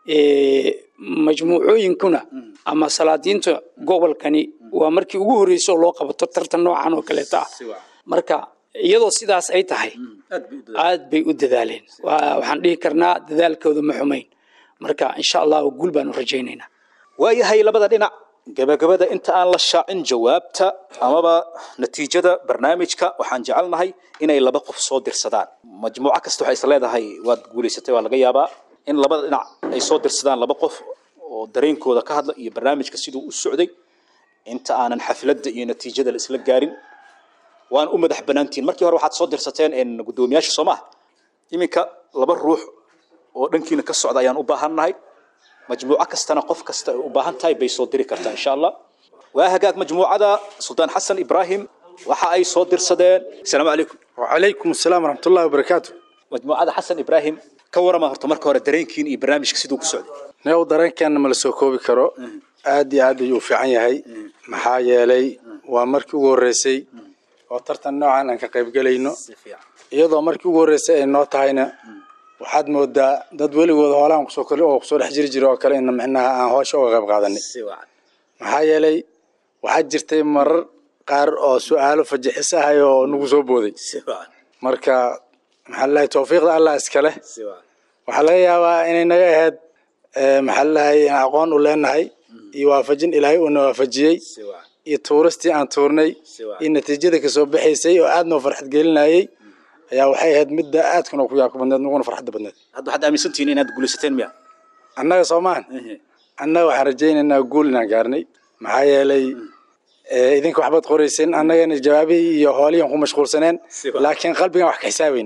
majmuucooyinkuna ama salaadiinta gobolkani waa markii ugu horreysay oo loo qabato tartan noocan oo kaleeta ah marka iyadoo sidaas ay tahay aad bay u dadaaleen waxaan dhihi karnaa dadaalkooda ma xumayn marka insha allahu guul baanu rajaynaynaa waayahay labada dhinac gabagabada inta aan la shaacin jawaabta amaba natiijada barnaamijka waxaan jecelnahay inay laba qof soo dirsadaan majmuuco kasta waxay is leedahay waad guulaysatay waa laga yaabaa in labada dhinac ay soo dirsadaan laba qof oo dareenkooda ka hadla iyo barnaamijka siduu u socday inta aanan xafladda iyo natiijada la isla gaarin waan u madax banaantihin markii hore waxaad soo dirsateen guddoomiyaasha soo maha iminka laba ruux oo dhankiina ka socda ayaan u baahannahay majmuuco kastana qof kasta ay u baahan tahay bay soo diri kartaa insha allah waa hagaag majmuucada suldaan xasan ibraahim waxa ay soo dirsadeen asalaamu calaykum wacalaykum asalaam waraxmatullahi wabarakaatu majmuucada xasan ibraahim ka warama horta marka hore dareenkiin iyo barnaamijka siduu ku socday neew dareenkeenna ma la soo koobi karo aad iyo aad ayuu u fiican yahay maxaa yeelay waa markii ugu horreysay oo tartan noocan aan ka qaybgelayno iyadoo markii ugu horreysay ay noo tahayna waxaad moodaa dad weligooda hoolaan kusoo kor oo kusoo dhex jiri jira oo kale in micnaha aan hoosha uga qayb qaadanay maxaa yeelay waxaa jirtay marar qaar oo su-aalo fajixis ahay oo nagu soo booday marka maxaa lalahay tawfiiqda allah iskale waxaa laga yaabaa inay naga ahayd maxaa lalahay in aqoon u leenahay iyo waafajin ilaahay uuna waafajiyey iyo tuuristii aan tuurnay iyo natiijada kasoo baxaysay oo aad noo farxad gelinayay ayaa waxay ahayd midda aadkuna ku yaabka badneed naguna farxadda badneed hadda waxaad aaminsantihiin inaad guulaysateen miya annaga soomaan annaga waxaan rajaynaynaa guul inaan gaarnay maxaa yeelay idinka waxbaad qorayseen annagana jawaabihii iyo hoolihiin ku mashquulsaneen laakiin qalbigan wax ka xisaabeyn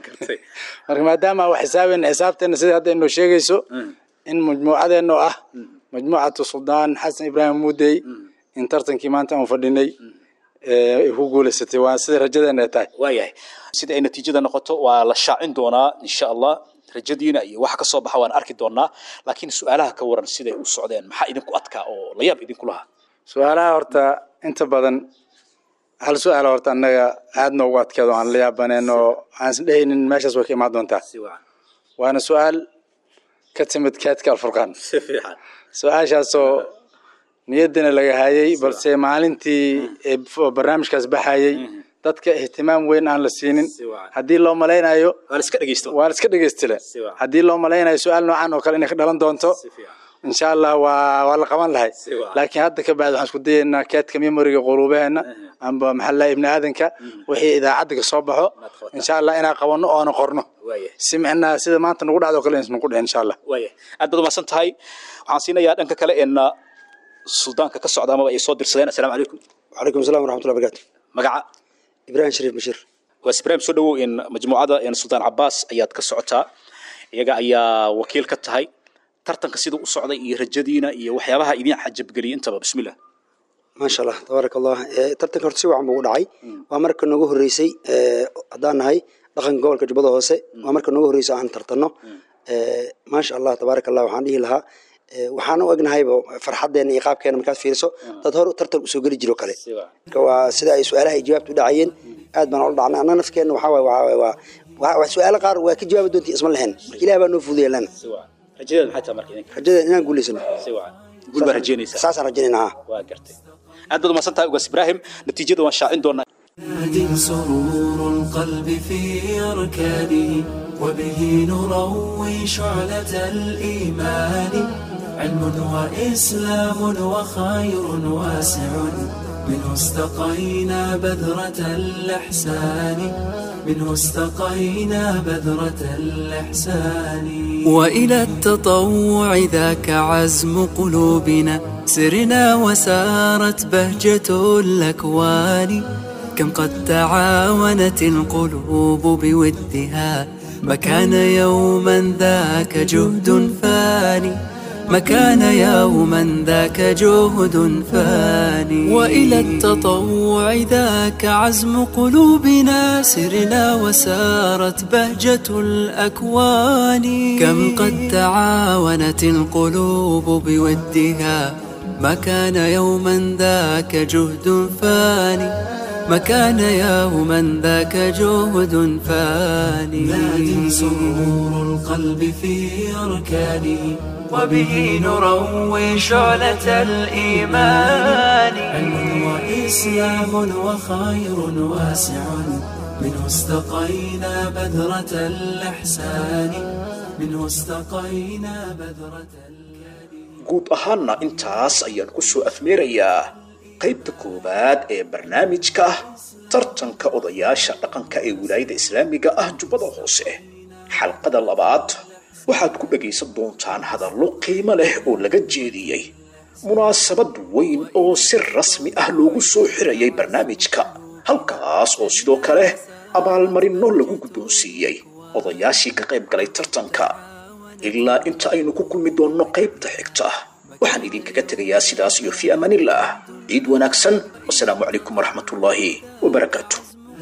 marka maadaama wax xisaabeyn xisaabteena sida hadda inoo sheegayso in majmuucadeenno ah majmuucatu suldaan xasan ibraahim muudey in tartankii maanta aan fadhinay ay ku guulaysatay waa sida rajadeena ay tahay waayahay sida ay natiijada noqoto waa la shaacin doonaa insha allah rajadiina iyo waxa ka soo baxa waan arki doonaa laakiin su-aalaha ka waran siday u socdeen maxaa idinku adkaa oo la yaab idinku lahaa su-aalaha horta inta badan hal su-aal horta annaga aad noogu adkeedo aan la yaabaneen oo aan isdhehaynin meeshaas way ka imaan doontaa waana su-aal ka timid keedka alfurqaan su-aashaasoo niyaddana laga hayay balse maalintii barnaamijkaas baxayay dadka ihtimaam weyn aan la siinin haddii loo malaynayo waa la iska dhegeystile haddii loo malaynayo su-aal noocan oo kale inay ka dhalan doonto insha allah waa waa la qaban lahay laakiin hadda ka bacdi waxaan isku dayaynaa keedka memoriga quluubaheena amba maxaa lahay ibni aadanka wixii idaacadda ka soo baxo insha allah inaan qabanno oona qorno si micnaa sida maanta nagu dhacdo kale insan ku dhicin insha allah aad baad umahadsan tahay waxaan siinayaa dhanka kale een suldaanka ka socda amaba ay soo dirsadeen assalaamu calaykum وعليكم السلام ورحمة الله وبركاته magaca إبراهيم شريف بشير waa ibraahim soo dhawow in majmuucada een suldaan cabaas ayaad ka socotaa iyaga ayaa wakiil ka tahay tartanka siduu u socday iyo rajadiina iyo waxyaabaha idin xajabgeliyay intaba bismillah ما شاء الله تبارك الله إيه، tartanka horta si wacan buu u dhacay waa marka noogu horeysay ee, haddaan nahay dhaqanka gobolka jubbada hoose waa marka noogu horeysay aan tartanno Ee, maasha allah tabaaraka allah waxaan dhihi lahaa ee, waxaan u egnahayba farxadeena iyo qaabkeena markaad fiiriso dad hor tartan usoo geli jiro kale marka waa sida ay su-aalaha ay jawaabta u dhacayeen aad baan ula dhacnay anna nafkeena waxaa waaye waa waa waa waa su-aalo qaar waa ka jawaabi doontii isma lahayn marka ilaah baa noo fududeya lana rajadeeda maxay tahay marka idinka rajada inaan guulaysano si wacan guul baa rajaynaysaa saasaan rajaynaynaa haa waa gartay aad baad umahadsan tahay ugaas ibraahim natiijada waan shaacin doonaa ناد سرور القلب في أركانه وبه نروي شعلة الإيمان علم وإسلام وخير واسع منه استقينا بذرة الإحسان منه استقينا بذرة الإحسان وإلى التطوع ذاك عزم قلوبنا سرنا وسارت بهجة الأكوان كم قد تعاونت القلوب بودها ما كان يوما ذاك جهد فاني ما كان يوما ذاك جهد فاني وإلى التطوع ذاك عزم قلوبنا سرنا وسارت بهجة الأكوان كم قد تعاونت القلوب بودها ما كان يوما ذاك جهد فاني ما كان يوما ذاك جهد فاني ناد سرور القلب في أركانه وبه نروي شعلة الإيمان علم وإسلام وخير واسع منه استقينا بذرة الإحسان منه استقينا بذرة guud ahaanna intaas ayaan ku soo afmeerayaa qaybta koowaad ee barnaamijka tartanka odayaasha dhaqanka ee wilaayada islaamiga ah jubbada hoose xalqada labaad waxaad ku dhagaysan doontaan hadallo qiimo leh oo laga jeediyey munaasabad weyn oo si rasmi ah loogu soo xirayay barnaamijka halkaas oo sidoo kale abaalmarinno lagu guddoonsiiyey odayaashii ka qayb galay tartanka ilaa inta aynu ku kulmi doonno qaybta xigta waxaan idinkaga tegayaa sidaas iyo fii amaanillaah ciid wanaagsan wasalaamu calaykum waraxmatullaahi wabarakaatu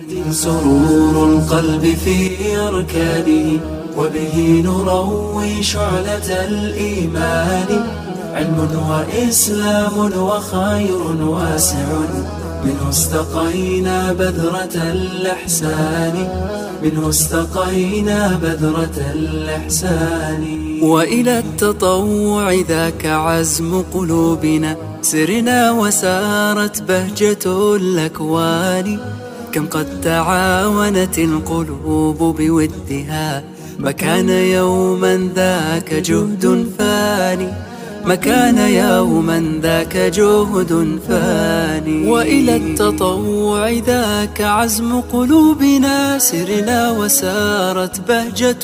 سرور القلب في أركانه وبه نروي شعلة الإيمان علم وإسلام وخير واسع منه استقينا بذرة الإحسان منه استقينا بذرة الإحسان وإلى التطوع ذاك عزم قلوبنا سرنا وسارت بهجة الأكوان كم قد تعاونت القلوب بودها ما كان يوما ذاك جهد فاني ما كان يوما ذاك جهد فاني وإلى التطوع ذاك عزم قلوبنا سرنا وسارت بهجة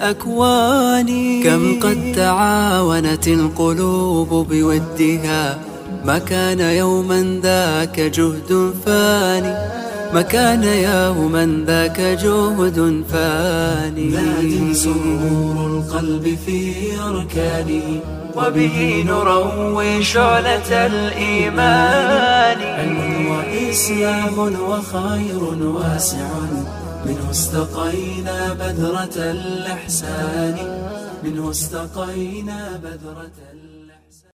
الأكوان كم قد تعاونت القلوب بودها ما كان يوما ذاك جهد فاني ما كان يوما ذاك جهد فاني ناد سرور القلب في أركانه وبه نروي شعلة الإيمان علم وإسلام وخير واسع منه استقينا بذرة الإحسان منه استقينا بذرة